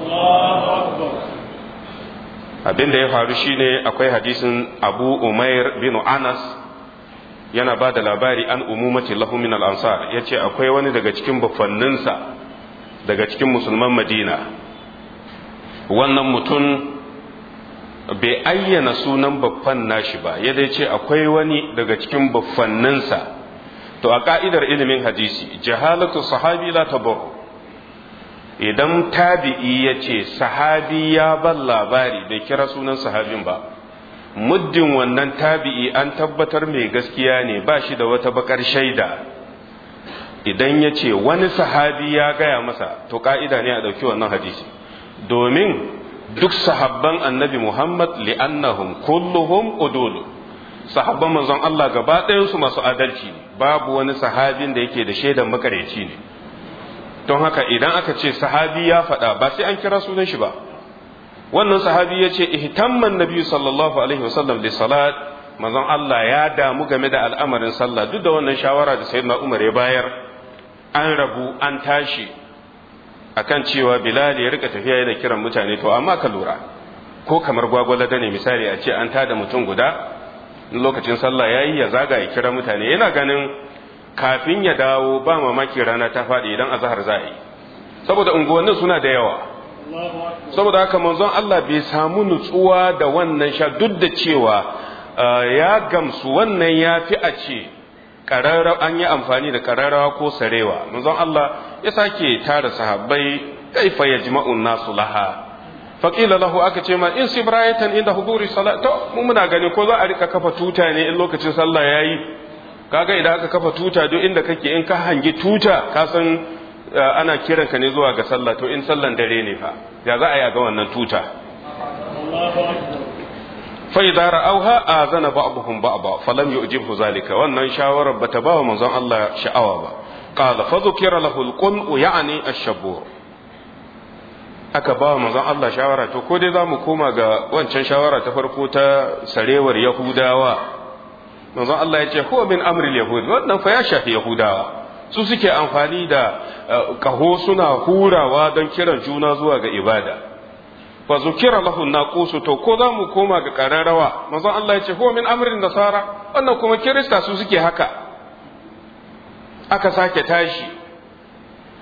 abin da ya faru shine akwai hadisin abu umair bin anas yana ba da labari an umumati lahu min al-ansar yace akwai wani daga cikin bafanninsa daga cikin musulman madina wannan mutum bai ayyana sunan baffan nashi ba ya dai ce akwai wani daga cikin baffanninsa to a ka'idar ilimin hadisi jahalatu sahabi la tabar idan tabi'i ya ce sahabi ya ban labari bai kira sunan sahabin ba muddin wannan tabi'i an tabbatar mai gaskiya ne ba shi da wata bakar shaida idan ya ce wani sahabi ya gaya masa to ka'ida ne a ɗauki wannan hadisi domin duk sahabban annabi Muhammad li'annahum kulluhum udul sahabban manzon Allah gaba ɗayansu masu adalci ne babu wani sahabin da yake da shaidan makareci ne don haka idan aka ce sahabi ya faɗa ba sai an kira sunan shi ba wannan sahabi ya ce ihtamman nabi sallallahu alaihi wasallam da salat manzon Allah ya damu game da al'amarin sallah duk da wannan shawara da sayyidina Umar ya bayar an rabu an tashi akan cewa Bilal ya rika tafiya yana kiran mutane to amma ka lura ko kamar gwagwalada ne misali a ce an tada mutum guda lokacin sallah yayi ya zaga ya kira mutane yana ganin kafin ya dawo ba mamaki rana ta faɗi idan azhar za a yi saboda unguwannin suna da yawa saboda haka manzon Allah bai samu nutsuwa da wannan sha duk da cewa ya gamsu wannan ya fi a ce an yi amfani da ƙararrawa ko sarewa manzon Allah ya sake tara sahabbai kaifa yajma'un nasu laha faƙila lahu aka ce ma in sibrayatan inda huduri salat to mu muna gani ko za a rika kafa tuta ne in lokacin sallah yayi kaga idan aka kafa tuta duk inda kake in ka hangi tuta ka san ana kiran ka ne zuwa ga sallah to in sallan dare ne fa ya za a yi ga wannan tuta fa idza ra'awha azana ba'dhum ba'dha falam yu'jibhu zalika wannan shawarar bata ba wa manzon Allah sha'awa ba qala fa dhukira lahu al-qun ya'ni ash-shabur aka ba manzon Allah shawara to ko dai zamu koma ga wancan shawara ta farko ta sarewar yahudawa manzon Allah ya ce huwa min amril yahud wannan fa ya shafi yahudawa su suke amfani da kaho suna hurawa don kiran juna zuwa ga ibada fa zukira lahu naqusu to ko zamu koma ga kararrawa manzon Allah ya ce huwa min amrin nasara wannan kuma kirista su suke haka aka sake tashi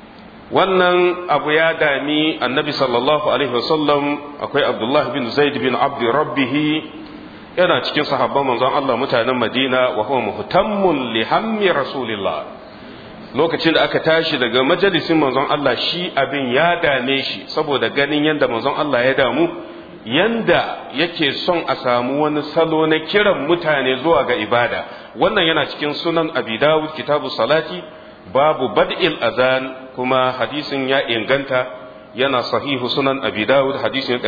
wannan abu ya dami annabi sallallahu alaihi wasallam akwai abdullah bin zaid bin abdi rabbihi yana cikin sahabban manzon Allah mutanen Madina wa huwa muhtammun li hammi rasulillah lokacin da aka tashi daga majalisin manzon Allah shi abin ya dame shi saboda ganin yadda manzon Allah ya damu yanda yake son a samu wani salo na kiran mutane zuwa ga ibada wannan yana cikin sunan abi dawud kitabu salati babu bad'il azan kuma hadisin ya inganta yana sahihu sunan abi dawud hadisin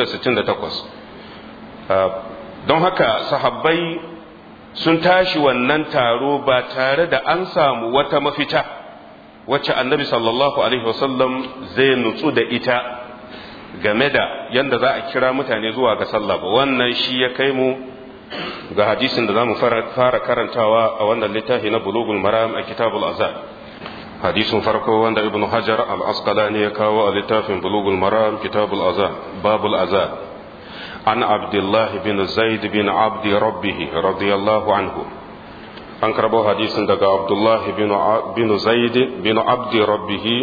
468 don haka sahabbai sun tashi wannan taro ba tare da an samu wata mafita wacce annabi sallallahu alaihi wasallam zai nutsu da ita game da yadda za a kira mutane zuwa ga sallah ba wannan shi ya kai mu ga hadisin da za mu fara karantawa a wannan littafi na bulugul maram a kitabul azad hadisin farko wanda ibn hajar al-asqalani ya kawo a littafin bulugul maram kitabul azad babul azad عن عبد الله بن زيد بن عبد ربه رضي الله عنه an karbo hadisin daga abdullahi bin zaid bin abdi rabbihi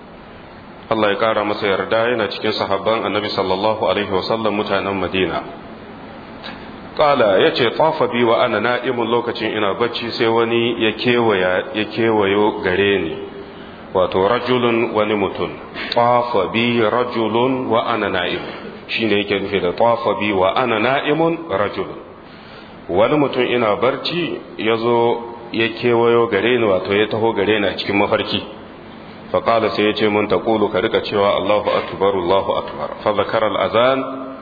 Allah ya kara masa yarda yana cikin sahabban annabi sallallahu alaihi wasallam mutanen madina kala ya ce tafa bi wa ana na'imun lokacin ina bacci sai wani ya kewayo gare ni wato rajulun wani mutum tafa bi rajulun wa ana na'imun shine yake nufi da tafa bi wa ana na'imun rajul wani mutum ina barci ya zo ya kewayo gare ni wato ya taho gare ni a cikin mafarki faƙala sai ya ce mun taƙulu ka rika cewa Allahu akbar Allahu akbar fa zakara al-azan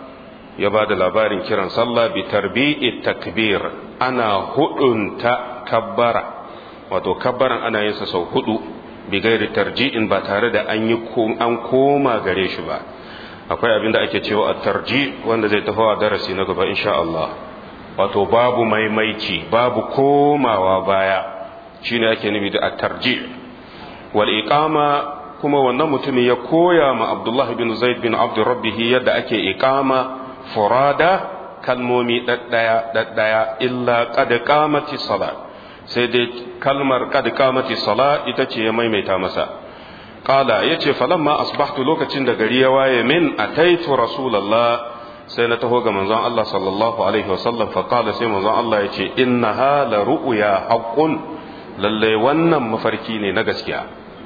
ya ba da labarin kiran sallah bi tarbi'i takbir ana hudunta kabbara wato kabbaran ana yin sa sau hudu bi gairi tarji'in ba tare da an yi an koma gare shi ba akwai abin da ake cewa a tarji wanda zai tafi a darasi na gaba insha Allah wato babu maimaici babu komawa baya shine ake nufi da at-tarji wal iqama kuma wannan mutumin ya koya ma Abdullah bin Zaid bin Abd Rabbih yadda ake iqama furada kalmomi daddaya daddaya illa qad qamati salat sai dai kalmar qad qamati salat ita ce ya maimaita masa Kala ya ce falamma asbahtu lokacin da gari ya waye min ataitu rasulallah sai na taho ga manzon Allah sallallahu alaihi wasallam fa kala sai manzon Allah ya ce innaha la ru'ya haqqun lalle wannan mafarki ne na gaskiya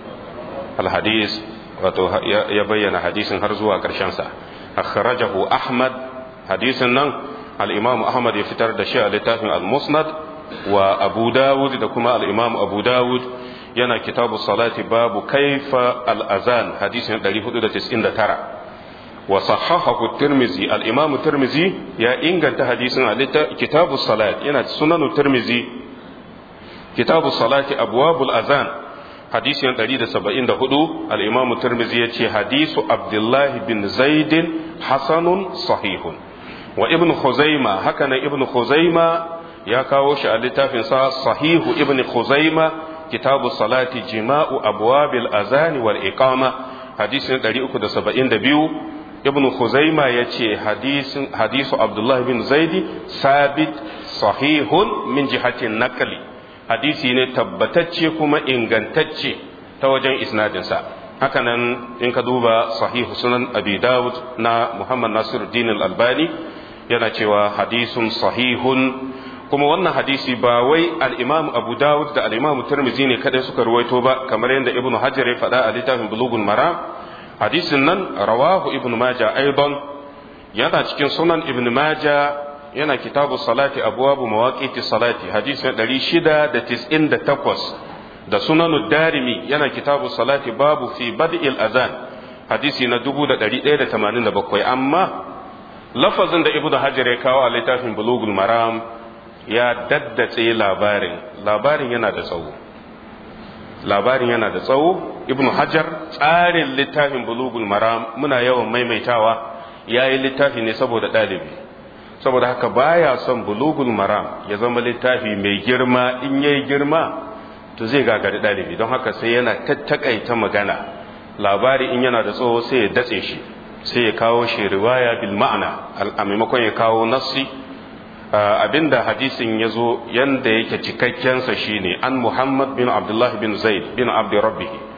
alhadis wato ya bayyana hadisin har zuwa karshen sa akhrajahu ahmad hadisin nan al-imam ahmad ya fitar da shi a littafin al-musnad wa abu dawud da kuma al-imam abu dawud yana kitabu salati babu kaifa al'azan hadisin 499 wa sahahahu tirmizi al'imamu tirmizi ya inganta hadisin a kitabu salati yana sunanu tirmizi kitabu salati abuwabul azan hadisin 174 al'imamu tirmizi ya ce hadisu abdullahi bin zaidin hasanun sahihun wa ibn khuzaima haka nan ibn khuzaima ya kawo shi a littafinsa sahihu ibn khuzaima كتاب الصلاة جماع أبواب الأذان والإقامة حديث 372 ابن خزيمة يتي حديث حديث عبد الله بن زيد ثابت صحيح من جهة النقل حديث تبتتشي كما إنغنتتشي توجن إسناد سا hakanan in ka duba sahihu sunan abi dawud na muhammad nasir din al-albani yana cewa hadisun sahihun kuma wannan hadisi ba wai al-Imam Abu Dawud da al-Imam Tirmidhi ne kada suka ruwaito ba kamar yadda Ibn Hajar ya faɗa a littafin Bulughul Maram hadisin nan rawahu Ibn Majah aidan yana cikin sunan Ibn Majah yana kitabu salati abwabu mawaqiti salati hadisin 698 da sunanud darimi yana kitabu salati babu fi bad'il azan hadisi na 1187 amma lafazin da Ibn Hajar ya kawo a littafin Bulughul Maram ya daddatse labarin labarin yana da tsawo labarin yana da tsawo ibnu hajar tsarin littafin bulugul maram muna yawan maimaitawa ya yi littafi ne saboda ɗalibi saboda haka baya son bulugul maram ya zama littafi mai girma in yayi girma to zai gagari ɗalibi don haka sai yana tattakaita magana labari in yana da tsawo sai ya datse shi sai ya kawo shi riwaya bil ma'ana a maimakon ya kawo nassi abinda hadisin ya zo yanda yake cikakkensa shine an muhammad bin abdullah bin zaid bin abdi rabbih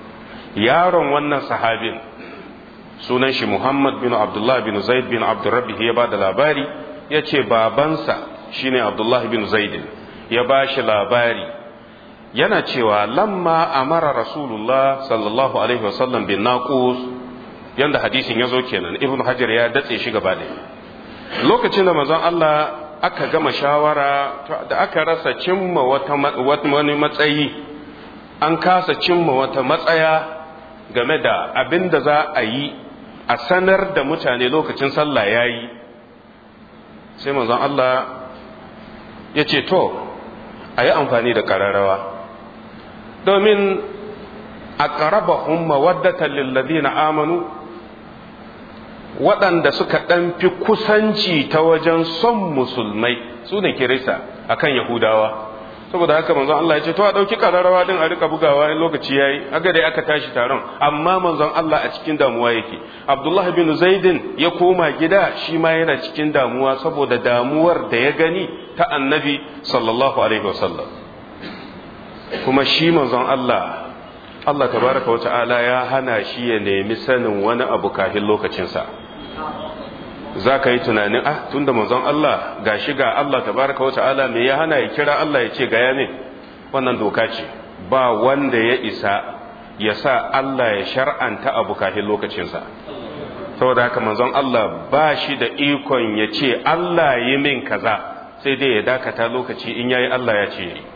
yaron wannan sahabin sunan shi Muhammad bin Abdullah bin Zaid bin Abdurrabbi ya ba da labari ya ce babansa shine Abdullah bin Zaid ya ba shi labari yana cewa lamma amara Rasulullah sallallahu alaihi wasallam bin naqus yanda hadisin ya zo kenan Ibn Hajar ya datse shi gaba ɗaya lokacin da manzon Allah aka gama shawara da aka rasa cimma wata wani matsayi an kasa cimma wata matsaya game da abin da za a yi a sanar da mutane lokacin sallah ya yi sai manzon Allah ya ce to a yi amfani da ƙararrawa domin a ƙarabahun mawaddatan lillazina amanu waɗanda suka ɗan fi kusanci ta wajen son musulmai su ne kirista akan yahudawa saboda haka manzon Allah ya ce to a ɗauki ƙararrawa din a rika bugawa in lokaci yayi aga dai aka tashi taron amma manzon Allah a cikin damuwa yake Abdullah bin Zaidin ya koma gida shi ma yana cikin damuwa saboda damuwar da ya gani ta annabi sallallahu alaihi wasallam kuma shi manzon Allah Allah tabaraka wa ta'ala ya hana shi ya nemi sanin wani abu kafin lokacinsa za ka yi tunanin ah tunda manzon Allah ga shi ga Allah tabaraka wa ta'ala me ya hana ya kira Allah ya ce ga ya ne wannan doka ce ba wanda ya isa ya sa Allah ya shar'anta abu kafin lokacinsa saboda haka manzon Allah ba shi da ikon ya ce Allah yi min kaza sai dai ya dakata lokaci in yayi Allah ya ce yi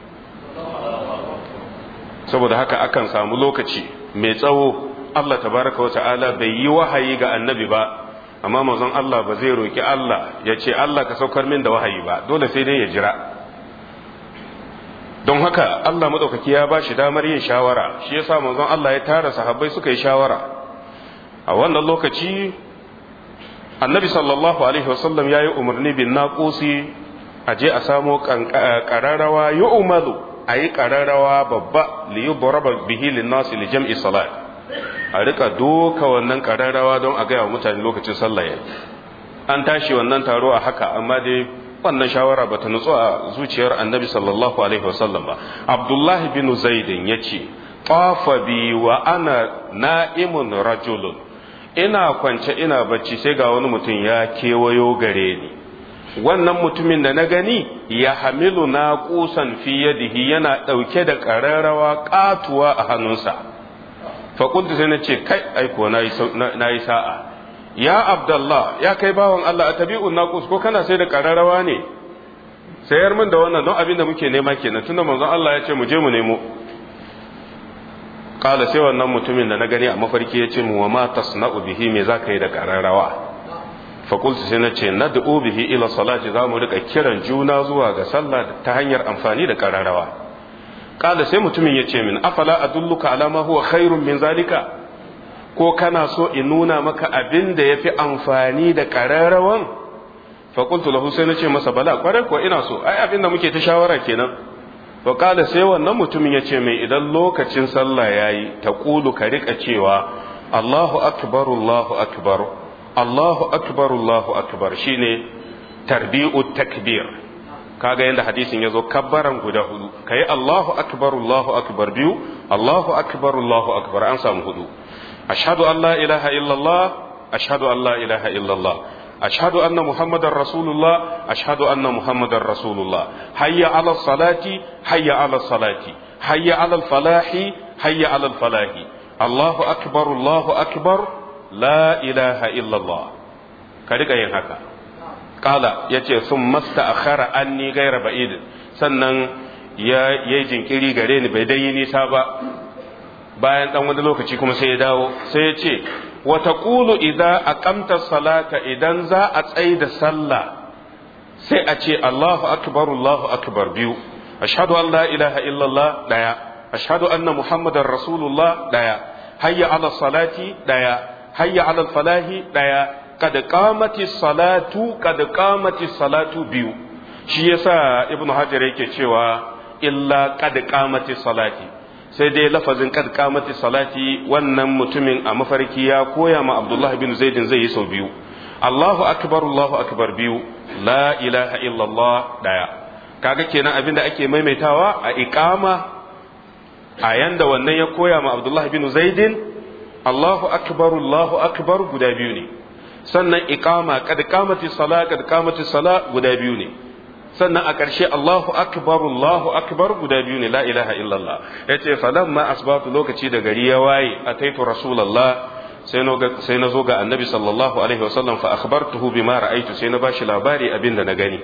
saboda haka akan samu lokaci mai tsawo Allah tabaraka wa ta'ala bai yi wahayi ga annabi ba amma manzon Allah ba zai roki Allah ya ce Allah ka saukar min da wahayi ba dole sai dai ya jira don haka Allah madaukaki ya ba shi damar yin shawara shi yasa manzon Allah ya tara sahabbai suka yi shawara a wannan lokaci annabi sallallahu alaihi wasallam ya yi umarni bin naqusi a je a samo qararawa yu'malu a yi qararawa babba li yudraba bihi lin nasi li jam'i salat a rika doka wannan kararrawa don a gaya wa mutane lokacin sallah yayi an tashi wannan taro a haka amma dai wannan shawara bata nutsu a zuciyar annabi sallallahu alaihi wasallam ba abdullahi bin zaidin yace tafa bi wa ana na'imun rajulun ina kwance ina bacci sai ga wani mutum ya kewayo gare ni wannan mutumin da na gani ya hamilu na kusan fi yadihi yana ɗauke da ƙararrawa ƙatuwa a hannunsa faƙuntu sai na ce kai aiko na yi sa'a ya abdallah ya kai bawan Allah a tabi'un naqus ko kana sai da ƙararrawa ne sayar min da wannan don abin da muke nema kenan tunda manzon Allah ya ce mu je mu nemo kala sai wannan mutumin da na gani a mafarki ya ce mu wa ma tasna'u bihi me za ka yi da ƙararrawa faƙultu sai na ce na da'u bihi ila salati za mu riƙa kiran juna zuwa ga sallah ta hanyar amfani da ƙararrawa kala sai mutumin ya ce min afala adulluka ala ma huwa khairun min zalika ko kana so in nuna maka abin da yafi amfani da kararrawan fa qultu lahu sai nace masa bala kwarai ko ina so ai abin da muke ta shawara kenan fa kala sai wannan mutumin ya ce mai idan lokacin sallah yayi ta kulu ka rika cewa Allahu akbar Allahu akbar Allahu akbar Allahu akbar shine tarbi'ut takbir kaga yanda hadisin yazo kabbaran guda hudu kai Allahu akbar Allahu akbar biyu Allahu akbar Allahu akbar an samu hudu ashhadu an la ilaha illallah ashhadu an la ilaha illallah ashhadu anna muhammadar rasulullah ashhadu anna muhammadar rasulullah hayya ala salati hayya ala salati hayya ala falahi hayya ala falahi Allahu akbar Allahu akbar la ilaha illallah ka riga yin haka kala ya ce sun masta a khara an ni gaira ba'id sannan ya yi jinkiri gare ni bai dai nisa ba bayan dan wani lokaci kuma sai ya dawo sai ya ce wata ƙulu idan a ƙamta salata idan za a tsaye da sallah sai a ce Allahu akbar Allahu akbar biyu ashhadu an la ilaha illallah daya ashhadu anna muhammadar rasulullah daya hayya ala salati daya hayya ala falahi daya kad qamati salatu kad qamati salatu biyu shi yasa ibn hajar yake cewa illa kad qamati salati sai dai lafazin kad qamati salati wannan mutumin a mafarki ya koya ma abdullahi bin zaidin zai yi sau biyu Allahu akbar Allahu akbar biyu la ilaha illallah daya kaga kenan abinda ake maimaitawa a iqama a yanda wannan ya koya ma abdullahi bin zaidin allahu akbar allahu akbar guda biyu ne sannan iqama kad qamati sala kad qamati sala guda biyu ne sannan a ƙarshe Allahu akbar Allahu akbar guda biyu ne la ilaha illallah yace falamma asbatu lokaci da gari ya waye ataitu rasulullah sai na sai na zo ga annabi sallallahu alaihi wasallam fa akhbartuhu bima ra'aytu sai na bashi labari abin da na gani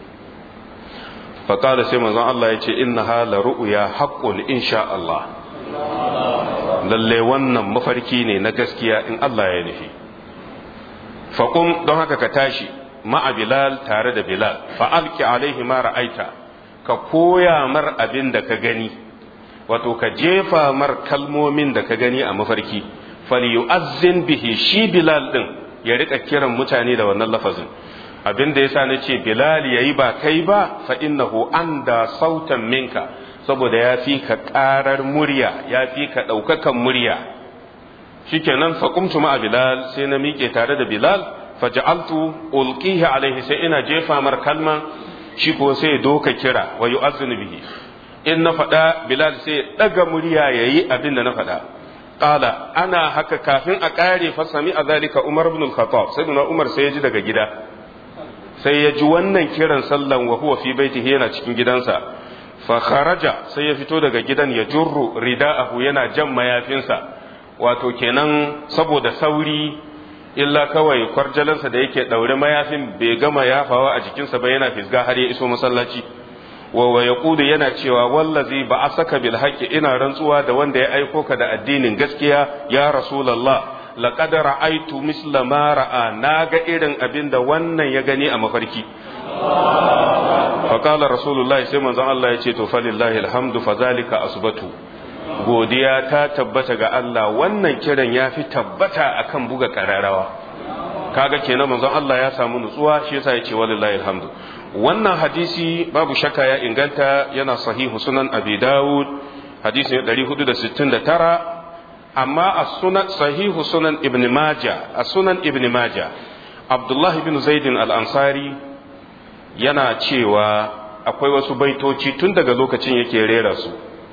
fa qala sai manzon Allah yace innaha la ru'ya haqqun insha Allah lalle wannan mafarki ne na gaskiya in Allah ya nufi faqum don haka ka tashi ma'a Bilal tare da Bilal fa'alki alaihi ma ra'aita ka koya mar abin da ka gani wato ka jefa mar kalmomin da ka gani a mafarki falyu'azzin bihi shi Bilal din ya rika kiran mutane da wannan lafazin abin da yasa nace Bilal yayi ba kai ba fa innahu anda sautan minka saboda ya fi ka karar murya ya fi ka daukakan murya shikenan fa qumtu ma'a Bilal sai na miƙe tare da Bilal faja'altu ulqihi alaihi sai ina jefa mar kalma shi ko sai doka kira wa yu'azzinu bihi in na faɗa bilal sai daga murya yayi abin da na faɗa qala ana haka kafin a ƙare fa sami azalika umar ibn al-khattab sayyidina umar sai ya ji daga gida sai ya ji wannan kiran sallan wa huwa fi baitihi yana cikin gidansa fa kharaja sai ya fito daga gidan ya jurru rida'ahu yana jan mayafinsa wato kenan saboda sauri illa kawai kwarjalansa da yake ɗaure mayafin bai gama yafawa a jikinsa ba yana fisga har ya iso masallaci wa wa yaqudu yana cewa wallazi ba asaka bil haqqi ina rantsuwa da wanda ya aiko ka da addinin gaskiya ya rasulullah laqad ra'aytu misla ma ra'a naga irin abinda wannan ya gani a mafarki fa qala rasulullahi sai manzon Allah ya ce to falillahi alhamdu fazalika asbatu godiya ta tabbata ga Allah wannan kiran ya fi tabbata akan buga kararawa kaga kenan manzon Allah ya samu nutsuwa shi yasa ya ce walillahi alhamdu wannan hadisi babu shakka ya inganta yana sahihu sunan abi dawud hadisi 469 amma a sunan sahihu sunan ibn majah a sunan ibn majah abdullah ibn zaidin al-ansari yana cewa akwai wasu baitoci tun daga lokacin yake rera su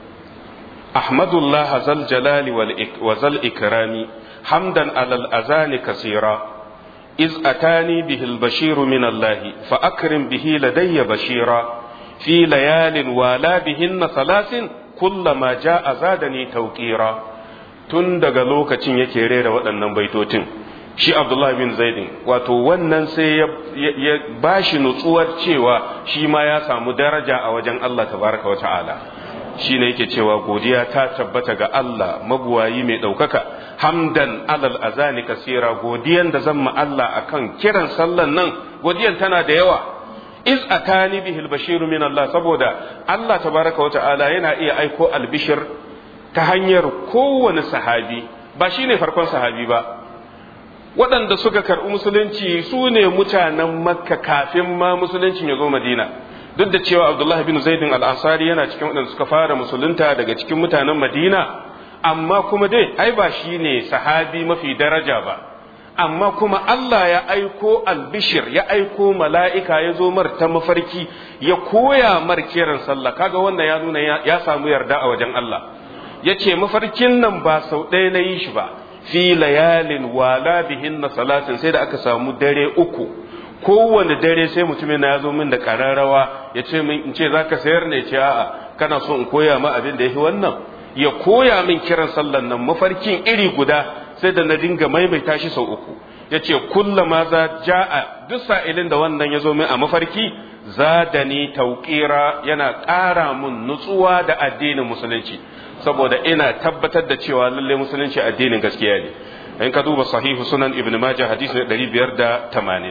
أحمد الله ذا الجلال وذا الإكرام حمدا على الأذان كثيرا إذ أتاني به البشير من الله فأكرم به لدي بشيرا في ليال والا بهن ثلاث كلما جاء زادني توقيرا tun daga lokacin yake rera waɗannan baitocin shi Abdullah bin Zaidin wato wannan sai ya bashi nutsuwar cewa shi ma ya samu daraja a wajen Allah tabaraka wa ta'ala shi ne yake cewa godiya ta tabbata ga Allah mabuwayi mai ɗaukaka hamdan alal azani kasira godiyan da zan Allah akan kiran sallan nan godiyan tana da yawa iz atani bihi albashir min Allah saboda Allah tabaraka wa ta'ala yana iya aiko albishir ta hanyar kowane sahabi ba shine farkon sahabi ba waɗanda suka karɓi musulunci su ne mutanen makka kafin ma musuluncin ya zo madina duk da cewa abdullahi bin zaidin al'asari yana cikin waɗanda suka fara musulunta daga cikin mutanen madina amma kuma dai ai ba shi ne sahabi mafi daraja ba amma kuma Allah ya aiko albishir ya aiko mala'ika ya zo mar ta mafarki ya koya mar kiran sallah kaga wannan ya nuna ya samu yarda a wajen Allah ya ce mafarkin nan ba sau ɗaya na yi shi ba fi layalin wala bihin na salatin sai da aka samu dare uku kowane dare sai mutumin na ya zo min da ƙararrawa ya ce min in ce za ka sayar ne ce a'a kana so in koya ma abin da ya fi wannan ya koya min kiran sallan nan mafarkin iri guda sai da na dinga maimaita shi sau uku ya ce kullama za ja'a duk sa'ilin da wannan ya zo min a mafarki zadani tauƙira yana ƙara mun nutsuwa da addinin musulunci saboda ina tabbatar da cewa lalle musulunci addinin gaskiya ne in ka duba sahihu sunan ibn majah hadisi 580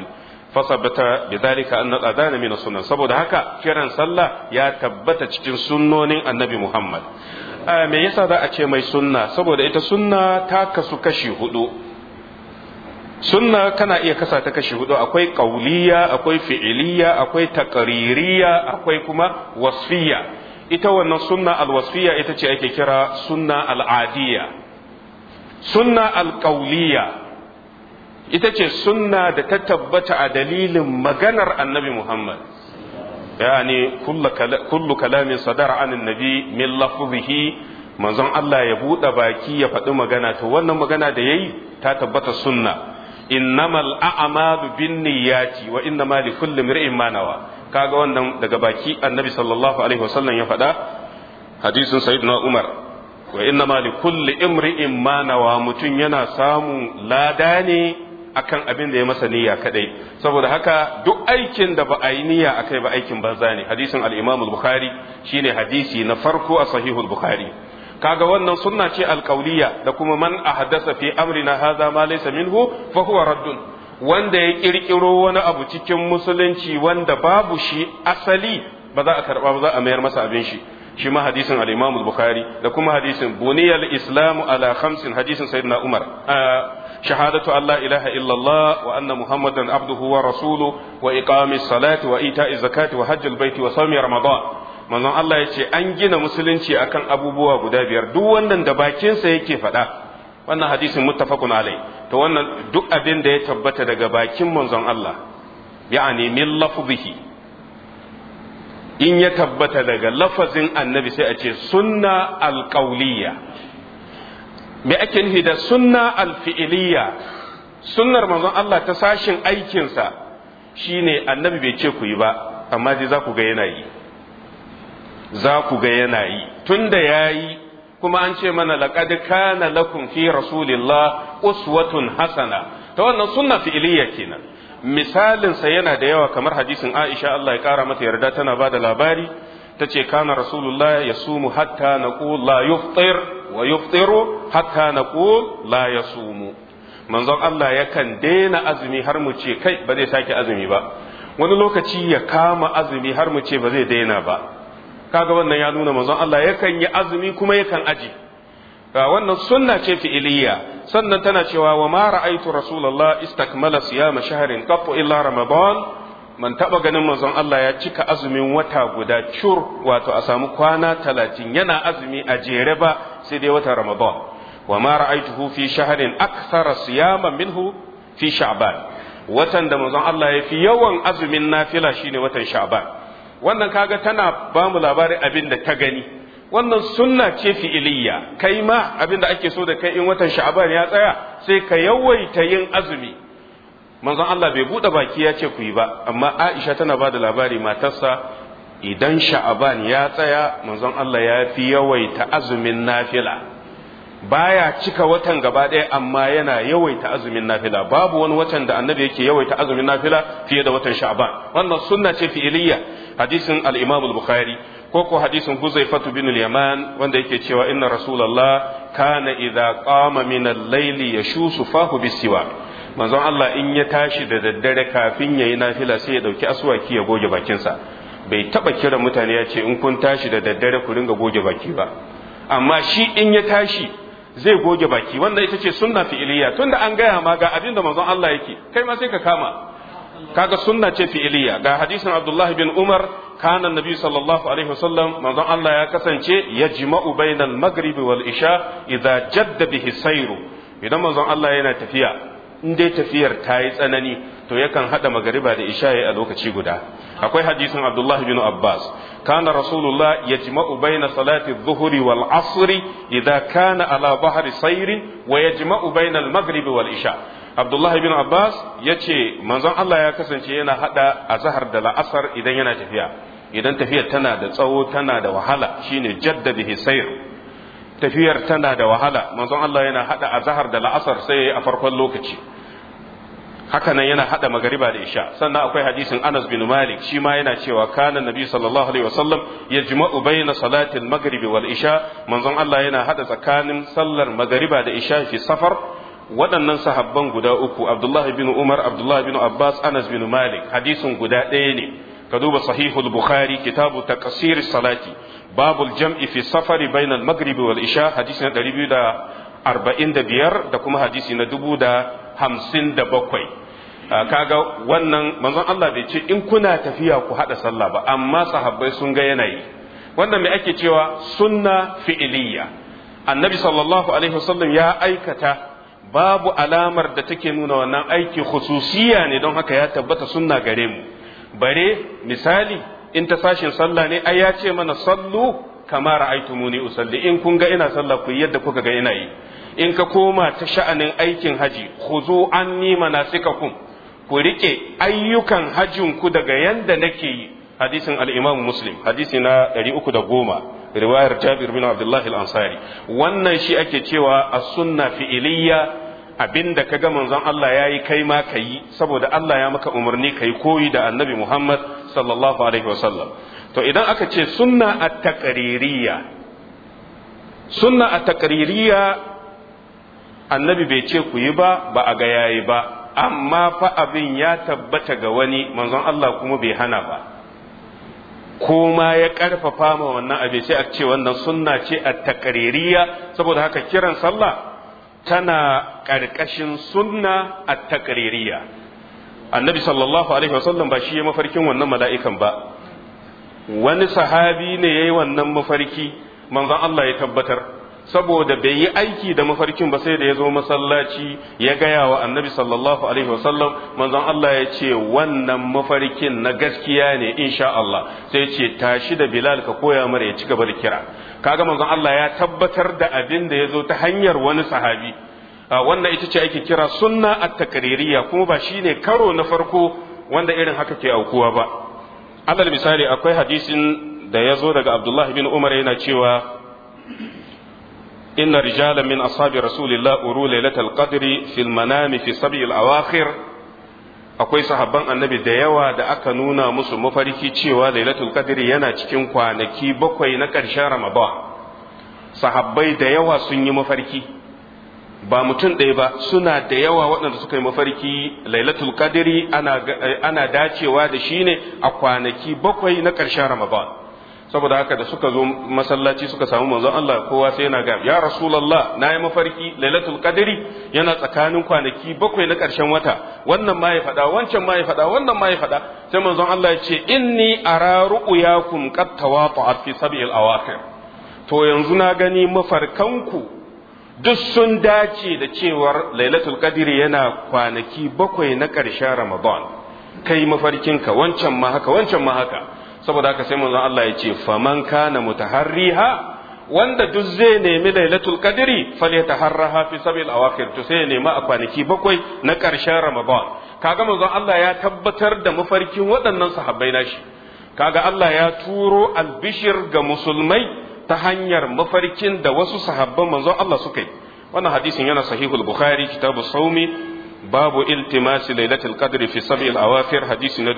fasabata bidhalika anna adana min sunan saboda haka kiran sallah ya tabbata cikin sunnonin annabi muhammad me yasa za a ce mai sunna saboda ita sunna ta kasu kashi hudu sunna kana iya kasa ta kashi hudu akwai qauliya akwai fi'iliya akwai taqririya akwai kuma wasfiya ita wannan sunna alwasfiya ita ce ake kira sunna al'adiyya sunna alqauliya ita ce sunna da ta tabbata a dalilin maganar annabi Muhammad yani kullu kalamin sadara anin nabi min lafzihi manzon Allah ya buɗe baki ya faɗi magana to wannan magana da yayi ta tabbata sunna innamal a'malu binniyati wa innama likulli imrin ma nawa kaga wannan daga baki annabi sallallahu alaihi wasallam ya faɗa hadisin sayyidina Umar wa innama likulli imrin ma nawa mutun yana samun lada ne akan abin da ya masa niyya kadai saboda haka duk aikin da ba a yi niyya akai ba aikin banza ne hadisin al-Imam al-Bukhari shine hadisi na farko a sahihul Bukhari kaga wannan sunna ce alƙauliya da kuma man ahdasa fi amrina hadha ma laysa minhu fa huwa raddun wanda ya kirkiro wani abu cikin musulunci wanda babu shi asali ba za a karba ba za a mayar masa abin shi shi ma hadisin al-Imam al-Bukhari da kuma hadisin buniyal islamu ala khamsin hadisin sayyidina Umar shahadatu an la ilaha illallah wa anna muhammadan abduhu wa rasuluhu wa iqamis salati wa ita'iz zakati wa hajjal baiti wa sawmi ramadan manzon Allah ya ce an gina musulunci akan abubuwa guda biyar duk wannan da bakinsa yake faɗa wannan hadisin muttafaqun alai to wannan duk abin da ya tabbata daga bakin manzon Allah ya'ani min lafzihi in ya tabbata daga lafazin annabi sai a ce sunna alqauliyya me ake nufi da sunna alfi'iliyya sunnar manzon Allah ta sashin aikinsa shine annabi bai ce ku yi ba amma dai za ku ga yana yi za ku ga yana yi tunda ya yi kuma an ce mana laqad kana lakum fi rasulillah uswatun hasana ta wannan sunna fi'iliyya kenan misalin sa yana da yawa kamar hadisin Aisha Allah ya kara mata yarda tana ba da labari tace kana rasulullah yasumu hatta naqul la yufṭir wa yufṭiru hatta naqul la yasumu manzon Allah yakan daina azumi har mu ce kai ba zai sake azumi ba wani lokaci ya kama azumi har mu ce ba zai daina ba kaga wannan ya nuna manzon Allah yakan yi azumi kuma yakan aji wannan sunna ce fi'iliya sannan tana cewa wa ma ra'aytu rasulullah istakmala siyama shahrin qattu illa ramadan man taba ganin manzon Allah ya cika azumin wata guda cur wato a samu kwana talatin yana azumi a jere ba sai dai wata ramadan wa ma ra'aytuhu fi shahrin akthara siyaman minhu fi sha'ban watan da manzon Allah ya fi yawan azumin nafila shine watan sha'ban wannan kaga tana ba mu labarin abin da ta gani wannan sunna ce fi'iliya kai ma abin da ake so da kai in watan sha'aban ya tsaya sai ka yawaita yin azumi manzon Allah bai bude baki ya ce ku yi ba amma Aisha tana ba da labari matarsa idan sha'aban ya tsaya manzon Allah ya fi yawaita azumin nafila baya cika watan gaba ɗaya amma yana yawaita azumin nafila babu wani watan da annabi yake yawaita azumin nafila fiye da watan sha'ban wannan sunna ce fi'iliya hadisin al-imam al-bukhari ko ko hadisin huzaifatu bin al-yaman wanda yake cewa inna rasulullah kana idza qama min al-layli yashusu fahu bisiwa manzon Allah in ya tashi da daddare kafin yayi nafila sai ya dauki aswaki ya goge bakinsa bai taba kira mutane ya ce in kun tashi da daddare ku ringa goge baki ba amma shi in ya tashi zai goge baki wanda ita ce sunna fi'iliya tunda an gaya ma ga abin da manzon Allah yake kai ma sai ka kama kaga sunna ce fi'iliya ga hadisin Abdullah bin Umar kana nabi sallallahu alaihi wasallam manzon Allah ya kasance yajma'u bainal maghribi wal isha idza jadda bihi sayru idan manzon Allah yana tafiya in dai tafiyar ta yi tsanani to yakan hada magariba da isha a lokaci guda akwai hadisin Abdullah bin Abbas كان رسول الله يجمع بين صلاة الظهر والعصر إذا كان على ظهر سير ويجمع بين المغرب والعشاء عبد الله بن عباس yace manzon Allah ya kasance yana hada azhar da la'asar idan yana tafiya idan tafiyar tana da tsawo tana da wahala shine jadda bihi sayr tafiyar tana da wahala manzon Allah yana hada azhar da la'asar sai a farkon lokaci haka nan yana hada magariba da isha sannan akwai hadisin Anas bin Malik shi ma yana cewa kana nabi sallallahu alaihi wasallam yajma'u baina salati al-maghribi wal isha manzon Allah yana hada tsakanin sallar magariba da isha fi safar waɗannan sahabban guda uku Abdullah bin Umar Abdullah bin Abbas Anas bin Malik hadisin guda ɗaya ne ka duba sahihul Bukhari kitabu taqsir salati babul jam'i fi safari bainal maghribi wal isha hadisi na 245 da kuma hadisi na 1057 kaga wannan manzon Allah bai ce in kuna tafiya ku hada sallah ba amma sahabbai sun ga yanayi wannan me ake cewa sunna fi'iliya annabi sallallahu alaihi wasallam ya aikata babu alamar da take nuna wannan aiki khususiya ne don haka ya tabbata sunna gare mu bare misali in ta sashin sallah ne ai ya ce mana sallu kama ra'aytumuni usalli in kun ga ina sallah ku yadda kuka ga ina yi in ka koma ta sha'anin aikin haji khuzu anni manasikakum ku rike ayyukan hajjin ku daga yanda nake yi hadisin al-Imam Muslim hadisi na 310 riwayar Jabir bin Abdullah al-Ansari wannan shi ake cewa as-sunna fi'iliyya abinda ka ga manzon Allah ya yi kai ma ka yi saboda Allah ya maka umarni ka yi koyi da annabi Muhammad sallallahu alaihi wasallam to idan aka ce sunna a taƙaririya sunna a taƙaririya annabi bai ce ku yi ba ba a ga yayi ba amma fa abin ya tabbata ga wani manzon Allah kuma bai hana ba ko ma ya ƙarfafa ma wannan abin sai a ce wannan sunna ce a taƙaririya saboda haka kiran sallah tana ƙarƙashin sunna a taƙaririya annabi sallallahu alaihi wasallam ba shi ya mafarkin wannan mala'ikan ba wani sahabi ne ya yi wannan mafarki manzon Allah ya tabbatar saboda bai yi aiki da mafarkin ba sai da ya zo masallaci ya gaya wa annabi sallallahu alaihi wasallam manzon Allah ya ce wannan mafarkin na gaskiya ne insha Allah sai ce tashi da Bilal ka koya mara ya ci gaba da kira kaga manzon Allah ya tabbatar da abin da ya zo ta hanyar wani sahabi wannan ita ce ake kira sunna at-takririya kuma ba shine karo na farko wanda irin haka ke aukuwa ba alal misali akwai hadisin da ya zo daga Abdullah bin Umar yana cewa inna rijalan min ashabi rasulillah uru lailatul qadri fil manami fi sab'il awakhir akwai sahabban annabi da yawa da aka nuna musu mafarki cewa lailatul qadri yana cikin kwanaki bakwai na ƙarshen ramadan sahabbai da yawa sun yi mafarki ba mutum ɗaya ba suna da yawa waɗanda suka yi mafarki lailatul qadri ana, ana dacewa da shi ne a kwanaki bakwai na ƙarshen ramadan saboda haka da suka zo masallaci suka samu manzon Allah kowa sai yana ga ya rasulullah na yi mafarki lailatul qadri yana tsakanin kwanaki bakwai na ƙarshen wata wannan ma ya faɗa wancan ma ya faɗa wannan ma ya faɗa sai manzon Allah ya ce inni ara ru'yakum qad tawata'at fi sab'il awakhir to yanzu na gani mafarkanku duk sun dace da cewar lailatul qadri yana kwanaki bakwai na ƙarshen ramadan kai mafarkinka wancan ma haka wancan ma haka saboda haka sai manzon Allah ya ce faman kana mutaharriha wanda duk zai nemi lailatul qadri falyataharraha fi sabil awakhir to sai ya nemi a kwanaki bakwai na ƙarshen ramadan kaga manzon Allah ya tabbatar da mafarkin waɗannan sahabbai nashi kaga Allah ya turo albishir ga musulmai ta hanyar mafarkin da wasu sahabban manzon Allah suka yi wannan hadisin yana sahihul bukhari kitabu saumi babu iltimasi lailatul qadri fi sab'il awafir hadisi na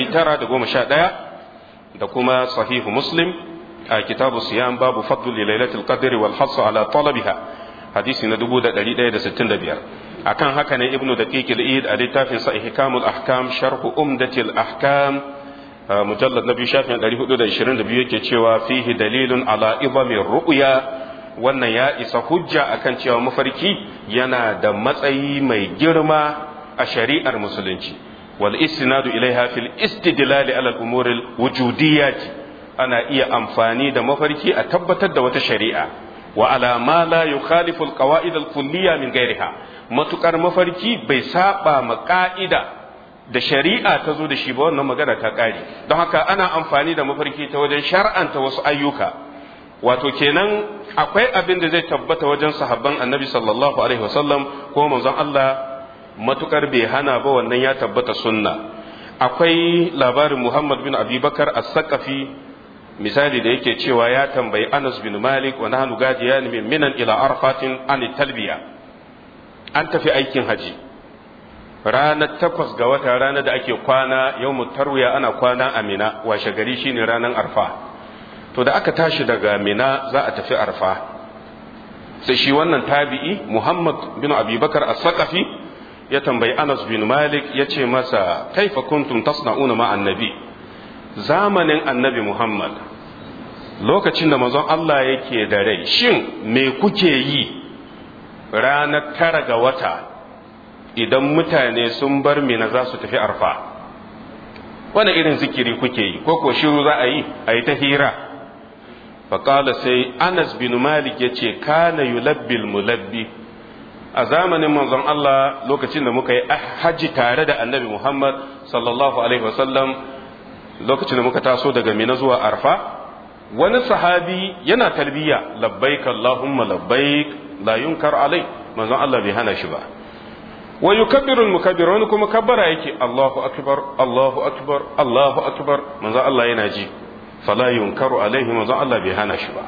1911 da kuma sahihu muslim a kitabu siyam babu fadlu lailatul qadri wal hass ala talabiha hadisi na 1165 akan haka ne ibnu daqiq al-id a littafin sa ihkamul ahkam sharh umdatil ahkam mujallad na biyu shafin 422 yake cewa fihi dalilun ala izamin ru'ya wannan ya isa hujja akan cewa mafarki yana da matsayi mai girma a shari'ar musulunci wal istinadu ilaiha fil istidlal ala al-umur al-wujudiyyah ana iya amfani da mafarki a tabbatar da wata shari'a wa ala ma la yukhalifu al-qawaid al-kulliyya min ghairiha matukar mafarki bai saba ma ka'ida da shari'a ta zo da shi ba wannan magana ta ƙare don haka ana amfani da mafarki ta wajen shar'anta wasu ayyuka wato kenan akwai abin da zai tabbata wajen sahabban annabi sallallahu alaihi wasallam ko manzon Allah matukar bai hana ba wannan ya tabbata sunna akwai labarin Muhammad bin Abi Bakar as-Saqafi misali da yake cewa ya tambayi Anas bin Malik wa nahnu gadiyan min minan ila arfatin an talbiya an tafi aikin haji ranar takwas ga wata ranar da ake kwana yau tarwiya ana kwana a mina washe gari shine ranar arfa to da aka tashi daga mina za a tafi arfa sai shi wannan tabi'i muhammad bin abubakar as-saqafi ya tambayi anas bin malik ya ce masa kaifa kuntum tasna'una ma annabi zamanin annabi muhammad lokacin da manzon Allah yake da rai shin me kuke yi ranar tara ga wata idan mutane sun bar mina za su tafi arfa wani irin zikiri kuke yi ko ko shiru za a yi a yi ta hira faƙala sai anas bin malik ya ce kana yulabbil mulabbi a zamanin manzon Allah lokacin da muka yi hajji tare da annabi Muhammad sallallahu alaihi wasallam lokacin da muka taso daga mina zuwa arfa wani sahabi yana talbiya labbaik Allahumma labbaik la yunkar alai manzon Allah bai hana shi ba wa yukabbiru al-mukabbir wani kuma kabbara yake Allahu akbar Allahu akbar Allahu akbar manzon Allah yana ji fala yunkaru alaihi manzon Allah bai hana shi ba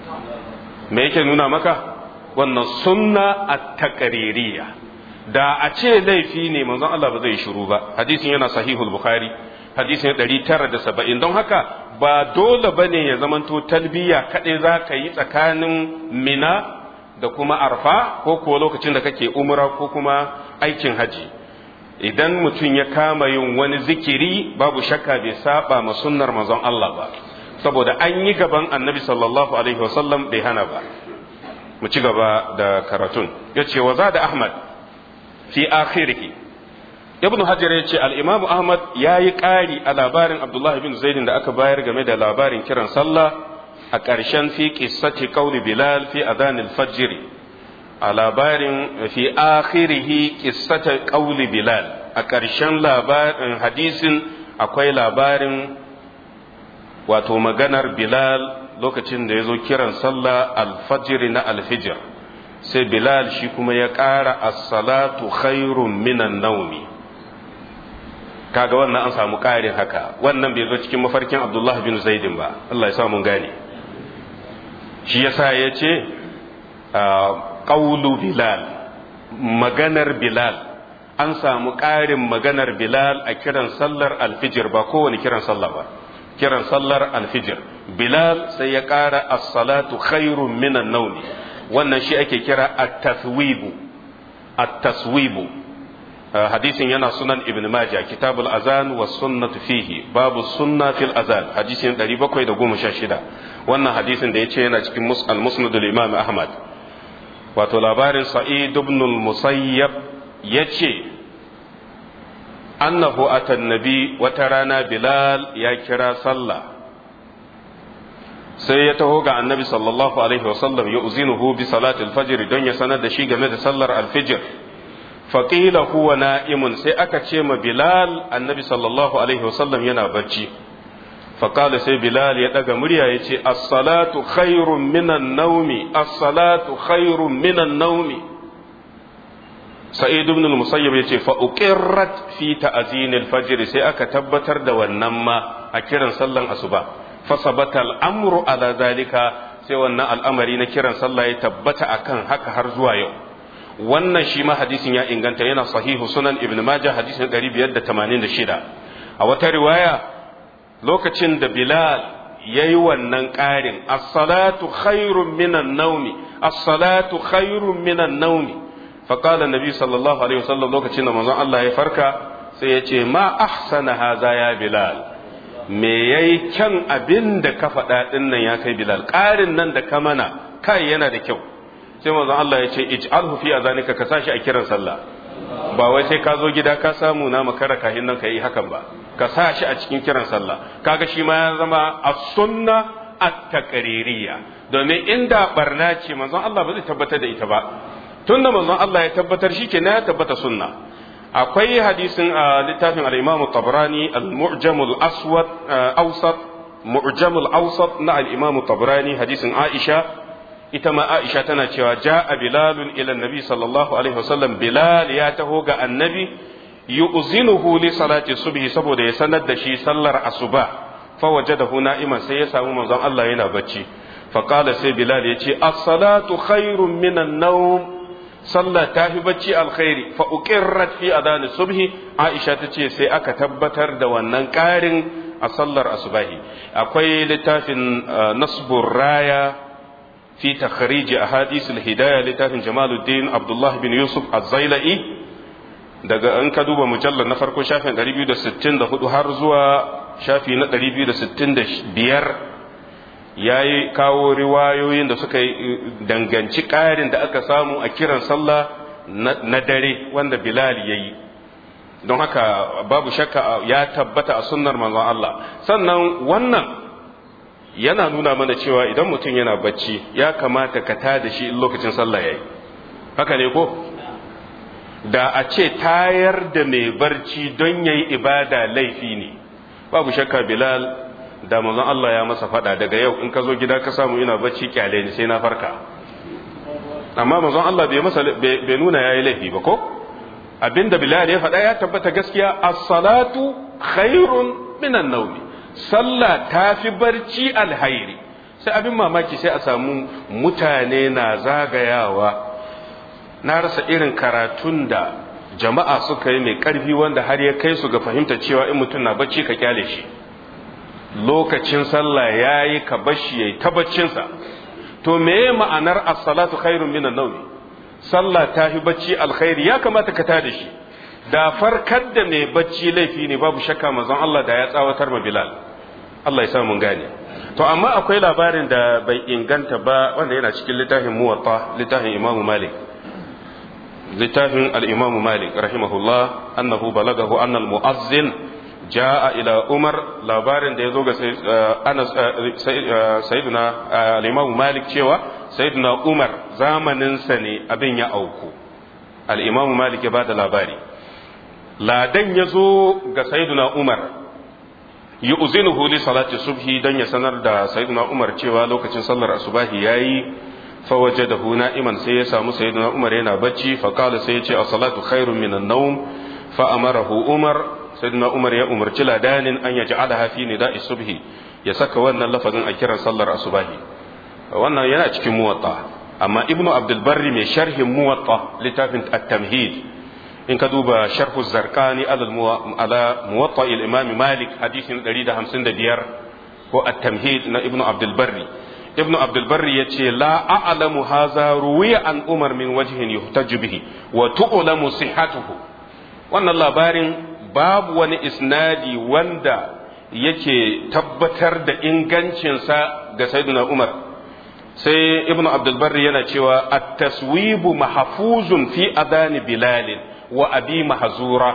me yake nuna maka wannan sunna at-taqririyya da a ce laifi ne manzon Allah ba zai shiru ba hadisin yana sahihul bukhari hadisin 970 don haka ba dole bane ya zamanto talbiya kadai za ka yi tsakanin mina da kuma arfa ko kuwa lokacin da kake umra ko kuma aikin haji idan mutum ya kama yin wani zikiri babu shakka bai saba ma sunnar manzon Allah ba saboda an yi gaban annabi sallallahu alaihi wasallam bai hana ba mu ci gaba da karatun ya ce wa da ahmad fi akhirihi ibnu hajar ya ce al-imamu ahmad ya yi ƙari a labarin abdullahi bin zaidin da aka bayar game da labarin kiran sallah a ƙarshen fi qissati qawli bilal fi adhanil fajr a labarin fi akhirihi qissati qawli bilal a ƙarshen labarin hadisin akwai labarin wato maganar bilal lokacin da ya zo kiran sallah alfajiri na alfijir sai bilal shi kuma ya ƙara as-salatu khairun minan naumi kaga wannan an samu ƙarin haka wannan bai zo cikin mafarkin abdullah bin zaidin ba Allah ya samu gane shi yasa ya ce ƙaulu bilal maganar bilal an samu ƙarin maganar bilal a kiran sallar alfijir ba kowane kiran sallah ba kiran sallar alfijir bilal sai ya ƙara as-salatu khairun minan naumi wannan shi ake kira at-taswibu at-taswibu hadisin yana sunan ibn majah kitabul azan was sunnatu fihi babu sunna fil azan hadisin 716 wannan hadisin da yace yana cikin al-musnad al-imam ahmad wato labarin sa'id ibn al-musayyab yace annahu ata nabi wata rana bilal ya kira sallah sai ya taho ga annabi sallallahu alaihi wasallam ya uzinuhu bi salatil fajr don ya sanar da shi game da sallar alfijir faqila huwa na'imun sai aka ce ma bilal annabi sallallahu alaihi wasallam yana bacci faqala sai bilal ya daga murya ya ce as-salatu khairun minan naumi as-salatu khairun minan naumi sa'id ibn al-musayyib yace fa uqirrat fi ta'zin al-fajr sai aka tabbatar da wannan ma a kiran sallan asuba fa sabata al-amru ala zalika sai wannan al'amari na kiran sallah ya tabbata akan haka har zuwa yau wannan shi ma hadisin ya inganta yana sahihu sunan ibn majah hadisin 586 a wata riwaya lokacin da bilal yayi wannan ƙarin as-salatu khairun minan naumi as-salatu khairun minan naumi فقال النبي صلى الله عليه وسلم lokacin da manzon Allah ya farka sai ya ce ma ahsana haza ya bilal me yayi kyan abin da ka faɗa din nan ya kai bilal ƙarin nan da ka mana kai yana da kyau sai manzon Allah ya ce ij'alhu fi azanika ka sashi a kiran sallah ba wai sai ka zo gida ka samu na makara kahin nan ka yi hakan ba ka sashi a cikin kiran sallah kaga shi ma ya zama as-sunna at-taqririyya domin inda barna ce manzon Allah ba zai tabbatar da ita ba tunda manzon Allah ya tabbatar shi kenan ya tabbata sunna akwai hadisin a littafin al-Imam tabrani al-Mu'jam al-Aswad awsat Mu'jam al-Awsat na al-Imam tabrani hadisin Aisha ita ma Aisha tana cewa ja'a Bilal ila Nabi sallallahu alaihi wasallam Bilal ya taho ga Annabi yu'zinuhu li salati subhi saboda ya sanar da shi sallar asuba fa wajadahu na'iman sai ya samu manzon Allah yana bacci فقال سي بلال يتي الصلاة خير من النوم sallah ta fi bacci alkhairi fa uqirrat fi adani subhi aisha tace sai aka tabbatar da wannan ƙarin a sallar asubahi akwai littafin nasbur raya fi takhrij ahadith hidaya littafin jamaluddin abdullah bin yusuf az-zailai daga an ka duba mujallar na farko shafin 264 har zuwa shafi na 265 ya yi kawo riwayoyin da suka danganci ƙarin da aka samu a kiran sallah na dare wanda Bilal ya yi don haka babu shakka ya tabbata a sunnar manzon Allah sannan wannan yana nuna mana cewa idan mutum yana bacci ya kamata ka tada shi in lokacin sallah ya yi haka ne ko da a ce tayar da mai barci don ya yi ibada laifi ne babu shakka Bilal da manzon Allah ya masa fada daga yau in ka zo gida ka samu ina bacci kyale ni sai na farka amma manzon Allah bai masa bai nuna yayi laifi ba ko abinda Bilal ya faɗa ya tabbata gaskiya as-salatu khairun minan nawmi sallah tafi barci alhairi sai abin mamaki sai a samu mutane na zagayawa na rasa irin karatun da jama'a suka yi mai ƙarfi wanda har ya kai su ga fahimta cewa in mutum na bacci ka kyale shi lokacin sallah ya yi ka bashi ya yi ta baccinsa to meye ma'anar as-salatu khairun minan nawmi sallah ta fi bacci alkhairi ya kamata ka tada shi da farkar da mai bacci laifi ne babu shakka manzon Allah da ya tsawatar ma Bilal Allah ya sa mun gane to amma akwai labarin da bai inganta ba wanda yana cikin littafin muwatta littafin Imam Malik littafin al-Imam Malik rahimahullah annahu balagahu anna al-mu'azzin jaa ila Umar labarin da yazo ga Anas sayyidina al-Imam Malik cewa sayyidina Umar zamanin sa ne abin ya auku al-Imam Malik ya bada labari ladan yazo ga sayyidina Umar yu'zinuhu li salati subhi dan ya sanar da sayyidina Umar cewa lokacin sallar asubahi yayi fa wajadahu na'iman sai ya samu sayyidina Umar yana bacci fa qala sai ya ce as-salatu khairun minan nawm fa amarahu Umar sayyidina Umar ya umarci ladanin an yaj'alaha fi nida'i subhi ya saka wannan lafazin a kiran sallar asubahi wannan yana cikin muwatta amma ibnu abdul barri mai sharhin muwatta littafin at-tamhid in ka duba sharhu zarkani ala muwatta imam malik hadisin 155 ko at-tamhid na ibnu abdul barri ibnu abdul barri yace la a'lamu hadha ruwiya an umar min wajhin yuhtaju bihi wa tu'lamu sihhatuhu wannan labarin babu wani isnadi wanda yake tabbatar da ingancinsa ga sayyidina umar sai ibnu abdul barri yana cewa at-taswibu mahfuzun fi adani bilalin wa abi mahzura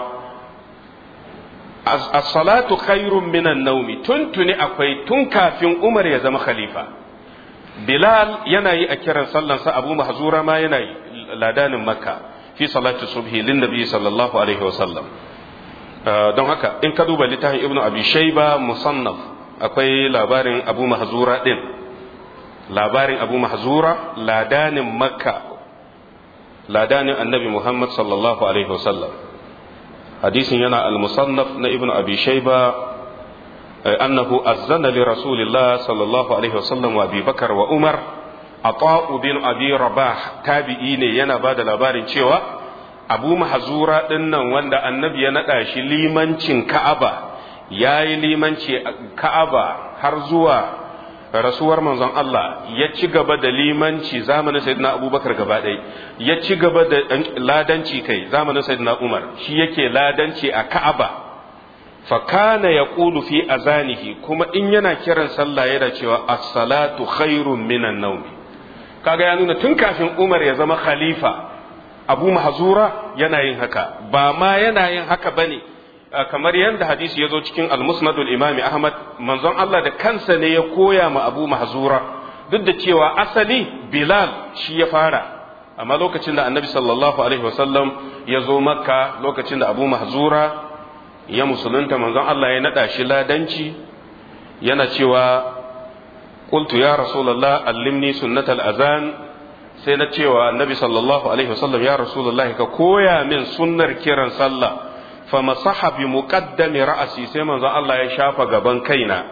as-salatu khairun minan naumi tuntuni akwai tun kafin Umar ya zama khalifa Bilal yana yi a kiran sallansa Abu Mahzura ma yana yi ladanin Makka fi salati subhi lin nabi sallallahu alaihi wa sallam don haka in ka duba littafin Ibn Abi Shayba musannaf akwai labarin Abu Mahzura din labarin Abu Mahzura ladanin Makka ladanin annabi Muhammad sallallahu Alaihi wasallam hadisin yana al-musannaf na ibn abi shayba annahu azzana li rasulillah sallallahu alaihi wasallam wa abi bakar wa umar ata'u bin abi rabah tabi'i ne yana ba da labarin cewa abu mahzura dinnan wanda annabi ya nada shi limancin ka'aba yayi limanci ka'aba har zuwa rasuwar manzon Allah ya ci gaba da limanci zamanin sayyidina abubakar gaba ɗaya ya ci gaba da ladanci kai zamanin sayyidina umar shi yake ladanci a ka'aba fa kana yaqulu fi azanihi kuma in yana kiran sallah yana cewa as-salatu khairun minan nawm kaga ya nuna tun kafin umar ya zama khalifa abu mahzura yana yin haka ba ma yana yin haka bane kamar yadda hadisi ya zo cikin al-musnadul imami ahmad manzon Allah da kansa ne ya koya ma abu mahzura duk da cewa asali bilal shi ya fara amma lokacin da annabi sallallahu alaihi wasallam ya zo makka lokacin da abu mahzura ya musulunta manzon Allah ya nada shi ladanci yana cewa qultu ya rasulullah allimni sunnatal azan sai na cewa annabi sallallahu alaihi wasallam ya rasulullah ka koya min sunnar kiran sallah fa masaha bi muqaddami ra'si sai manzon Allah ya shafa gaban kaina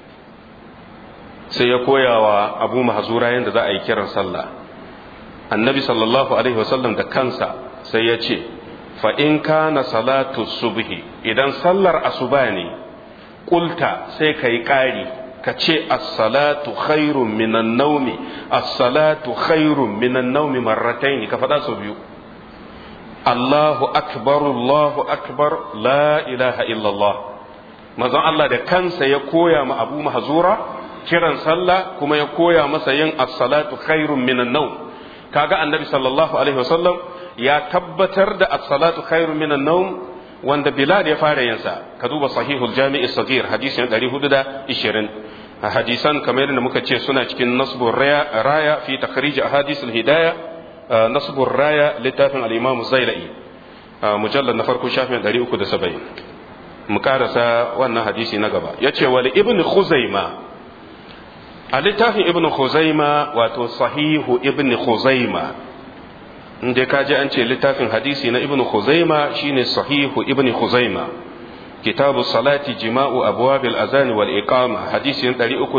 sai ya koya wa Abu Mahzura yanda za a yi kiran sallah annabi sallallahu alaihi wasallam da kansa sai ya ce fa in kana salatu subhi idan sallar asuba ne kulta sai ka yi ƙari ka ce as-salatu khairun minan naumi as-salatu khairun minan naumi marrataini ka faɗa sau biyu Allahu akbar Allahu akbar la ilaha illallah manzon Allah da kansa ya koya ma Abu Mahzura kiran sallah kuma ya koya masa yin as-salatu khairun minan naum kaga annabi sallallahu alaihi wasallam ya tabbatar da as-salatu khairun minan naum wanda Bilal ya fara yin sa ka duba sahihul jami'i sagir hadisin 420 hadisan kamar yadda muka ce suna cikin nasbur raya raya fi takhrij ahadith al-hidayah nasbur raya littafin al-imam zailai mujallad na farko shafin 370 mu karasa wannan hadisi na gaba ya ce wali ibn khuzaima a littafin ibn khuzaima wato sahihu ibn khuzaima inda ka ji an ce littafin hadisi na ibn khuzaima shine sahihu ibn khuzaima kitabu salati jima'u abwabil azani wal iqama hadisin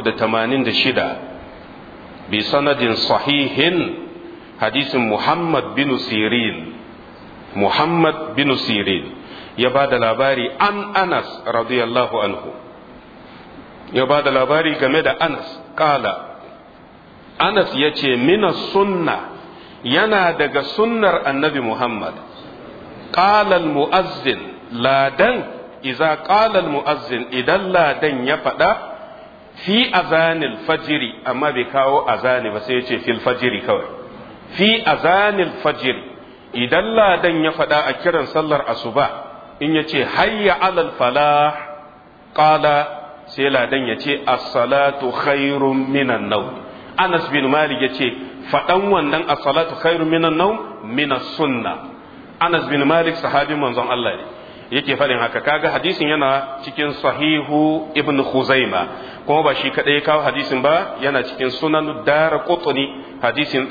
386 bi sanadin sahihin hadisin muhammad bin sirin muhammad bin sirin ya ba da labari an anas radiyallahu anhu ya ba da labari game da anas kala anas ya ce mina sunna yana daga sunnar annabi muhammad ƙalal mu'azzin ladan iza ƙalal mu'azzin idan ladan ya faɗa fi azanil fajiri amma bai kawo azani ba sai ya ce fil fajiri kawai fi azanil fajiri idan ladan ya faɗa a kiran sallar asuba in ya ce hayya alal falah ƙala sai ladan ya ce as-salatu khairun minan nau anas bin malik ya ce faɗan wannan as-salatu khairun minan nau minas sunna anas bin malik sahabin manzon Allah ne yake faɗin haka kaga hadisin yana cikin sahihu ibn khuzaima kuma ba shi kadai ya kawo hadisin ba yana cikin sunan dara qutni hadisin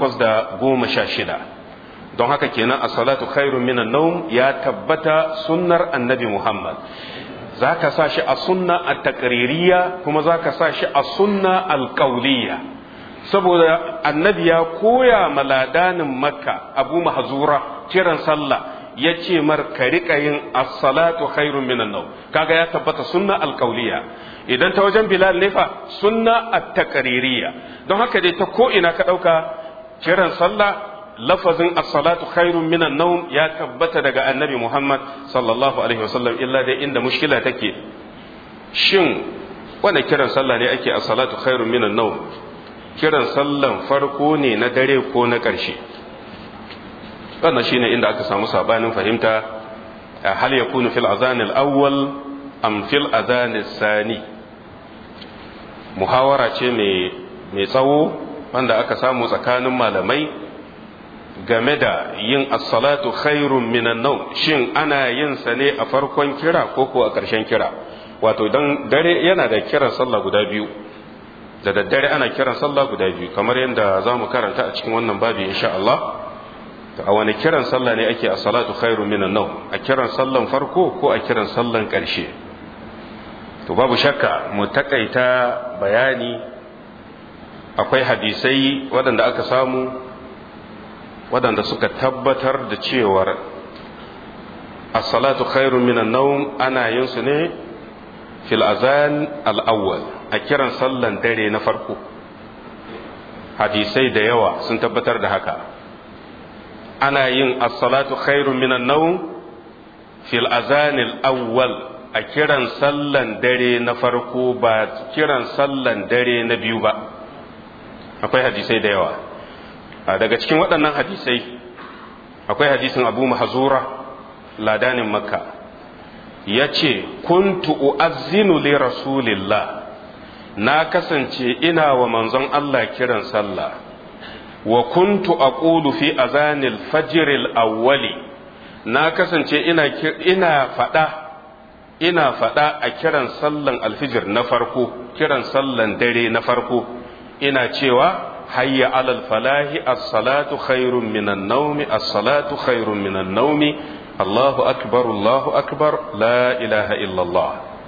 816 don haka kenan as-salatu khairun minan nawm ya tabbata sunnar annabi Muhammad zaka sa shi a sunna at-taqririyya kuma zaka sa shi a sunna al-qawliyya saboda annabi ya koya maladanin makka abu mahzura kiran sallah ya ce mar ka riƙa yin as-salatu khairun minan nawm kaga ya tabbata sunna al-qawliyya idan ta wajen bilal ne fa sunna at-taqririyya don haka dai ta ko ina ka dauka kiran sallah lafazin as-salatu khairun minan nawm ya tabbata daga annabi Muhammad sallallahu alaihi wasallam illa dai inda mushkila take shin wanda kiran sallah ne ake as-salatu khairun minan nawm kiran sallan farko ne na dare ko na ƙarshe wannan shine inda aka samu sabanin fahimta hal yakunu fil azan al-awwal am fil azan sani muhawara ce mai mai tsawo wanda aka samu tsakanin malamai game da yin as-salatu khairun minan nawm shin ana yin sa ne a farkon kira ko ko a ƙarshen kira wato dan dare yana da kiran sallah guda biyu da daddare ana kiran sallah guda biyu kamar yadda za mu karanta a cikin wannan babi insha Allah a wani kiran sallah ne ake a salatu khairu minan nau a kiran sallan farko ko a kiran sallan ƙarshe to babu shakka mu takaita bayani akwai hadisai waɗanda aka samu waɗanda suka tabbatar da cewar as-salatu khairu minan nau ana yin su ne fil azan al-awwal a kiran sallan dare na farko hadisai da yawa sun tabbatar da haka ana yin as-salatu khairun minan nawm fil azanil awwal a kiran sallan dare na farko ba kiran sallan dare na biyu ba akwai hadisai da yawa daga cikin waɗannan hadisai akwai hadisin abu mahzura ladanin makka ya ce kuntu u'azzinu li rasulillah na kasance ina wa manzon Allah kiran sallah wa kuntu aqulu fi azanil fajril awwali na kasance ina ina fada ina fada a kiran sallan alfijir na farko kiran sallan dare na farko ina cewa hayya alal falahi as-salatu khairun minan nawmi as-salatu khairun minan nawmi Allahu akbar Allahu akbar la ilaha illallah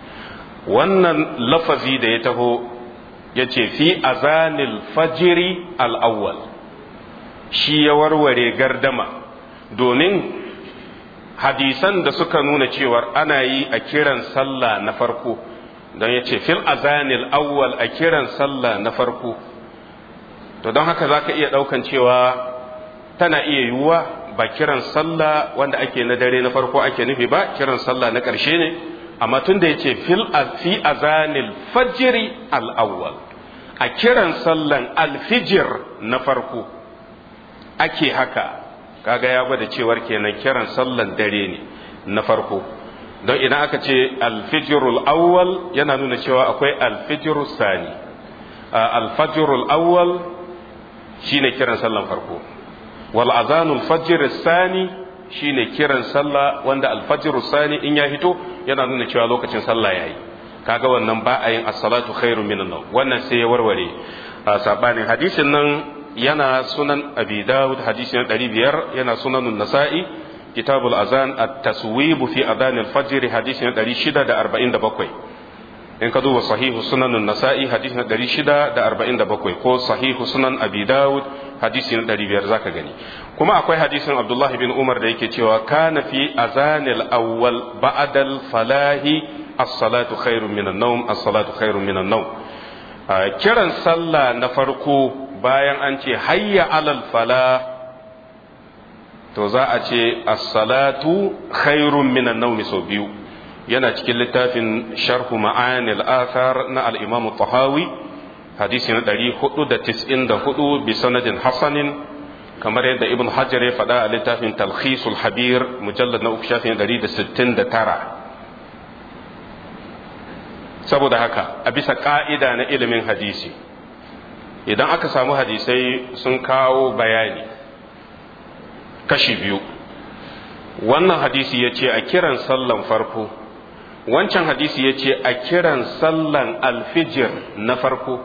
wannan lafazi da ya taho yace fi azanil fajri al-awwal shi ya warware gardama domin hadisan da suka nuna cewar ana yi a kiran sallah na farko don ya ce fil azanil awwal a kiran sallah na farko to don haka za ka iya ɗaukan cewa tana iya yiwuwa ba kiran sallah wanda ake na dare na farko ake nufi ba kiran sallah na ƙarshe ne amma tun da ya ce fi azanil fajiri al-awwal a kiran sallan alfijir na farko ake haka kaga ya gwada cewar kenan kiran sallan dare ne na farko don idan aka ce alfijirul awwal yana nuna cewa akwai alfijirul sani alfajirul awwal shine kiran sallan farko wal azanul fajr sani shine kiran sallah wanda alfajr sani in ya fito yana nuna cewa lokacin sallah yayi kaga wannan ba a yin as-salatu khairun minan nawm wannan sai ya warware sabanin hadisin nan yana sunan abi dawud hadisin 500 yana sunanun nasa'i kitabul azan at-taswib fi adan al-fajr hadisin 647 in ka duba sahihu sunanun nasa'i hadisin 647 ko sahihu sunan abi dawud hadisin 500 zaka gani kuma akwai hadisin abdullah bin umar da yake cewa kana fi azanil awwal ba'dal falahi as-salatu khairun minan nawm as-salatu khairun minan nawm kiran sallah na farko bayan an ce hayya alal fala to za a ce as-salatu khairun minan nawm sau biyu yana cikin littafin sharhu ma'anil athar na al-imam tahawi hadisi na 494 bi sanadin hasanin kamar yadda ibn hajar ya faɗa a littafin talkhisul habir mujallad na uku shafin 169 saboda haka a bisa ka'ida na ilimin hadisi idan aka samu hadisai sun kawo bayani kashi biyu wannan hadisi ya ce a kiran sallan farko wancan hadisi ya ce a kiran sallan alfijir na farko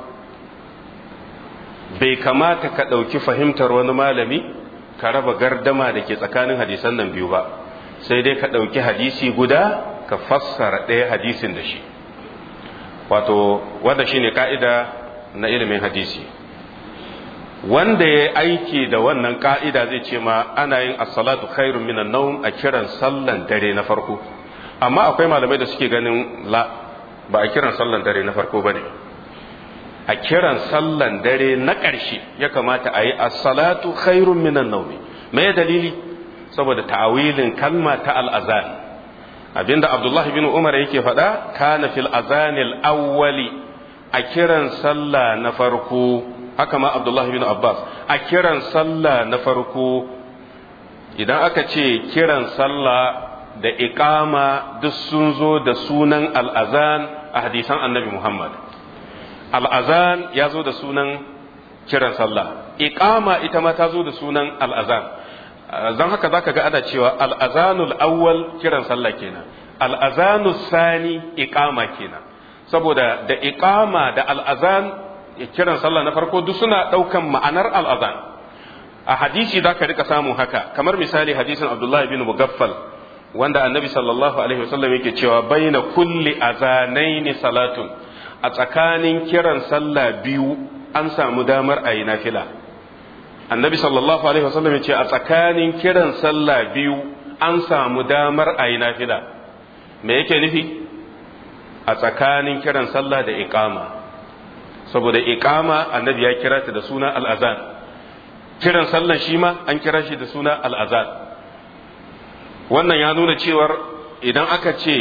bai kamata ka ɗauki fahimtar wani malami ka raba gardama da ke tsakanin hadisan nan biyu ba sai dai ka ɗauki hadisi guda ka fassara ɗaya hadisin da shi wato wanda shine ka'ida na ilimin hadisi wanda ya aiki da wannan ka'ida zai ce ma ana yin as-salatu khairun minan nawm a kiran sallan dare na farko amma akwai malamai da suke ganin la ba a kiran sallan dare na farko bane a kiran sallan dare na ƙarshe ya kamata a yi as-salatu khairun minan nawm me dalili saboda ta'awilin kalma ta al-azan abinda Abdullah bin Umar yake faɗa kana fil azanil awwali a kiran sallah na farko haka ma Abdullah bin Abbas a kiran sallah na farko idan aka ce kiran sallah da iqama duk sun zo da sunan al'azan a hadisan annabi Muhammad al'azan ya zo da sunan kiran sallah iqama ita ma ta zo da sunan al'azan zan haka zaka ga ana cewa al'azanul awwal kiran sallah kenan al'azanul sani iqama kenan saboda da iqama da al'azan kiran sallah na farko duk suna daukan ma'anar al'azan a hadisi zaka rika samun haka kamar misali hadisin Abdullah bin Mugaffal wanda annabi sallallahu alaihi wasallam yake cewa baina kulli azanaini salatun a tsakanin kiran sallah biyu an samu damar a yi nafila annabi sallallahu alaihi wasallam ya ce a tsakanin kiran sallah biyu an samu damar a yi nafila me yake nufi a tsakanin kiran sallah da iqama saboda iqama annabi ya kira ta da suna al'azan kiran sallah shi ma an kira shi da suna al'azan wannan ya nuna cewar idan aka ce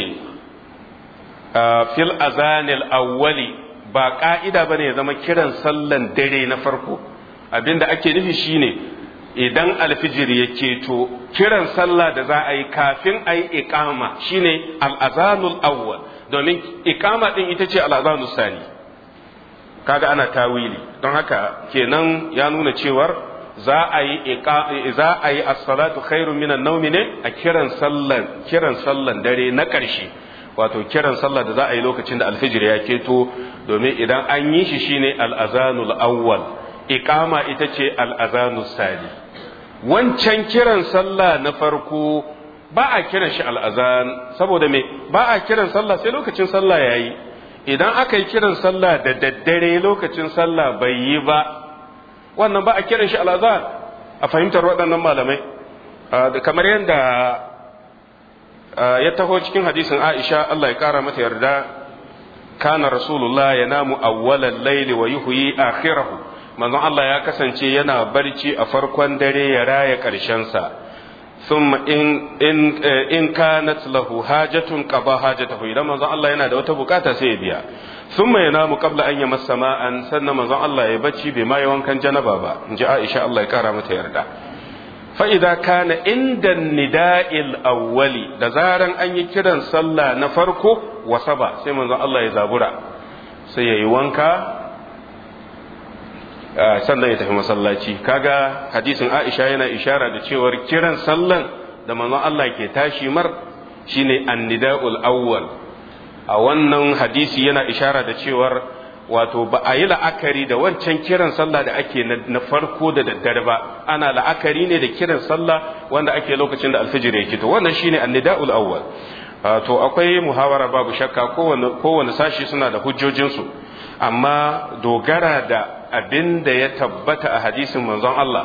fil azanil awwali ba ka'ida bane ya zama kiran sallan dare na farko abinda ake nufi shine idan alfijir ya keto kiran sallah da za a yi kafin a yi iqama shine al'azanul awwal domin iqama din ita ce al'azanul sani kaga ana tawili don haka kenan ya nuna cewar za a yi za a yi as-salatu khairun minan nawmi ne a kiran sallan kiran sallan dare na ƙarshe wato kiran sallah da za a yi lokacin da alfijir ya keto domin idan an yi shi shine al-azanul awwal iqama ita ce al-azanus sani wancan kiran sallah na farko ba a kiran shi al-azan saboda me ba a kiran sallah sai lokacin sallah yayi idan aka yi kiran sallah da daddare lokacin sallah bai yi ba wannan ba a kiran shi al'azan a fahimtar waɗannan malamai kamar yadda ya taho cikin hadisin aisha Allah ya ƙara mata yarda kana rasulullah ya namu awwalan laili wa yuhyi akhirahu manzon Allah ya kasance yana barci a farkon dare ya raya ƙarshensa ثم إن إن إن كانت له حاجة قضى حاجته إذا ما الله yana da wata bukata sai ya biya ثم ينام قبل أن يمس ماء sannan manzon Allah ya bacci bai ma wankan janaba ba in ji Aisha Allah ya kara mata yarda fa idza kana inda nida'il awwali da zaran an yi kiran sallah na farko wasaba sai manzon Allah ya zabura sai yayi wanka sannan ya tafi masallaci kaga hadisin Aisha yana ishara da cewar kiran sallan da manzon Allah ke tashi mar shine annida'ul awwal a wannan hadisi yana ishara da cewar wato ba a yi la'akari da wancan kiran sallah da ake na farko da daddare ba ana la'akari ne da kiran sallah wanda ake lokacin da alfijir ya to wannan shine annida'ul awwal to akwai muhawara babu shakka kowane kowane sashi suna da hujjojinsu amma dogara da abin da ya tabbata a hadisin manzon Allah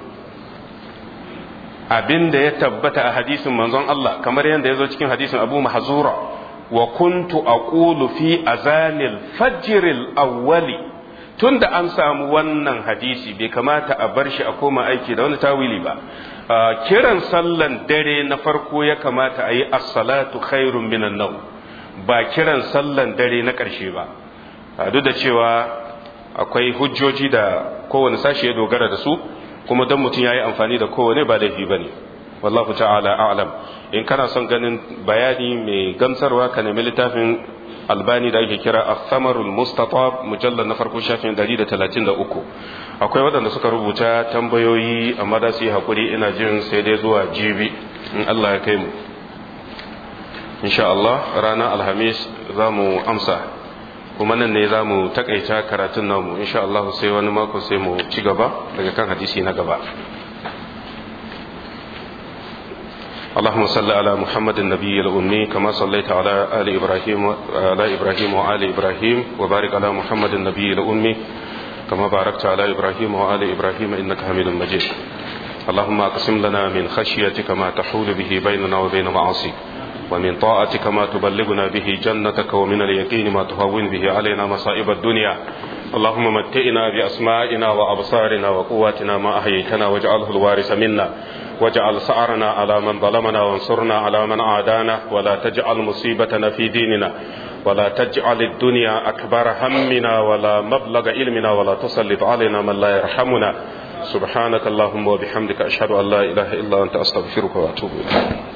abin da ya tabbata a hadisin manzon Allah kamar yadda ya zo cikin hadisin Abu Mahzura wa kuntu aqulu fi azanil fajril awwali tunda an samu wannan hadisi bai kamata a bar shi a koma aiki da wani tawili ba kiran sallan dare na farko ya kamata a yi as-salatu khairun minan nawm ba kiran sallan dare na ƙarshe ba duk da cewa akwai hujjoji da kowane sashi ya dogara da su kuma don mutum ya yi amfani da kowane ba laifi ba ne wallahu ta'ala a'lam in kana son ganin bayani mai gamsarwa ka nemi littafin albani da ake kira asamarul mustatab mujallar na farko shafin 133 akwai waɗanda suka rubuta tambayoyi amma da su yi haƙuri ina jin sai dai zuwa jibi in allah ya kai mu insha Allah ranar alhamis za mu amsa kuma nan ne za mu takaita karatun namu insha Allah sai wani mako sai mu ci gaba daga kan hadisi na gaba اللهم صل على محمد النبي الأمي كما صليت على آل إبراهيم على إبراهيم وآل إبراهيم وبارك على محمد النبي الأمي كما باركت على إبراهيم وآل إبراهيم إنك حميد مجيد اللهم أقسم لنا من خشيتك ما تحول به بيننا وبين معاصيك ومن طاعتك ما تبلغنا به جنتك ومن اليقين ما تهون به علينا مصائب الدنيا اللهم متئنا بأسمائنا وأبصارنا وقواتنا ما أحييتنا واجعله الوارث منا واجعل سعرنا على من ظلمنا وانصرنا على من عادانا ولا تجعل مصيبتنا في ديننا ولا تجعل الدنيا أكبر همنا ولا مبلغ علمنا ولا تسلط علينا من لا يرحمنا سبحانك اللهم وبحمدك أشهد أن لا إله إلا أنت أستغفرك وأتوب إليك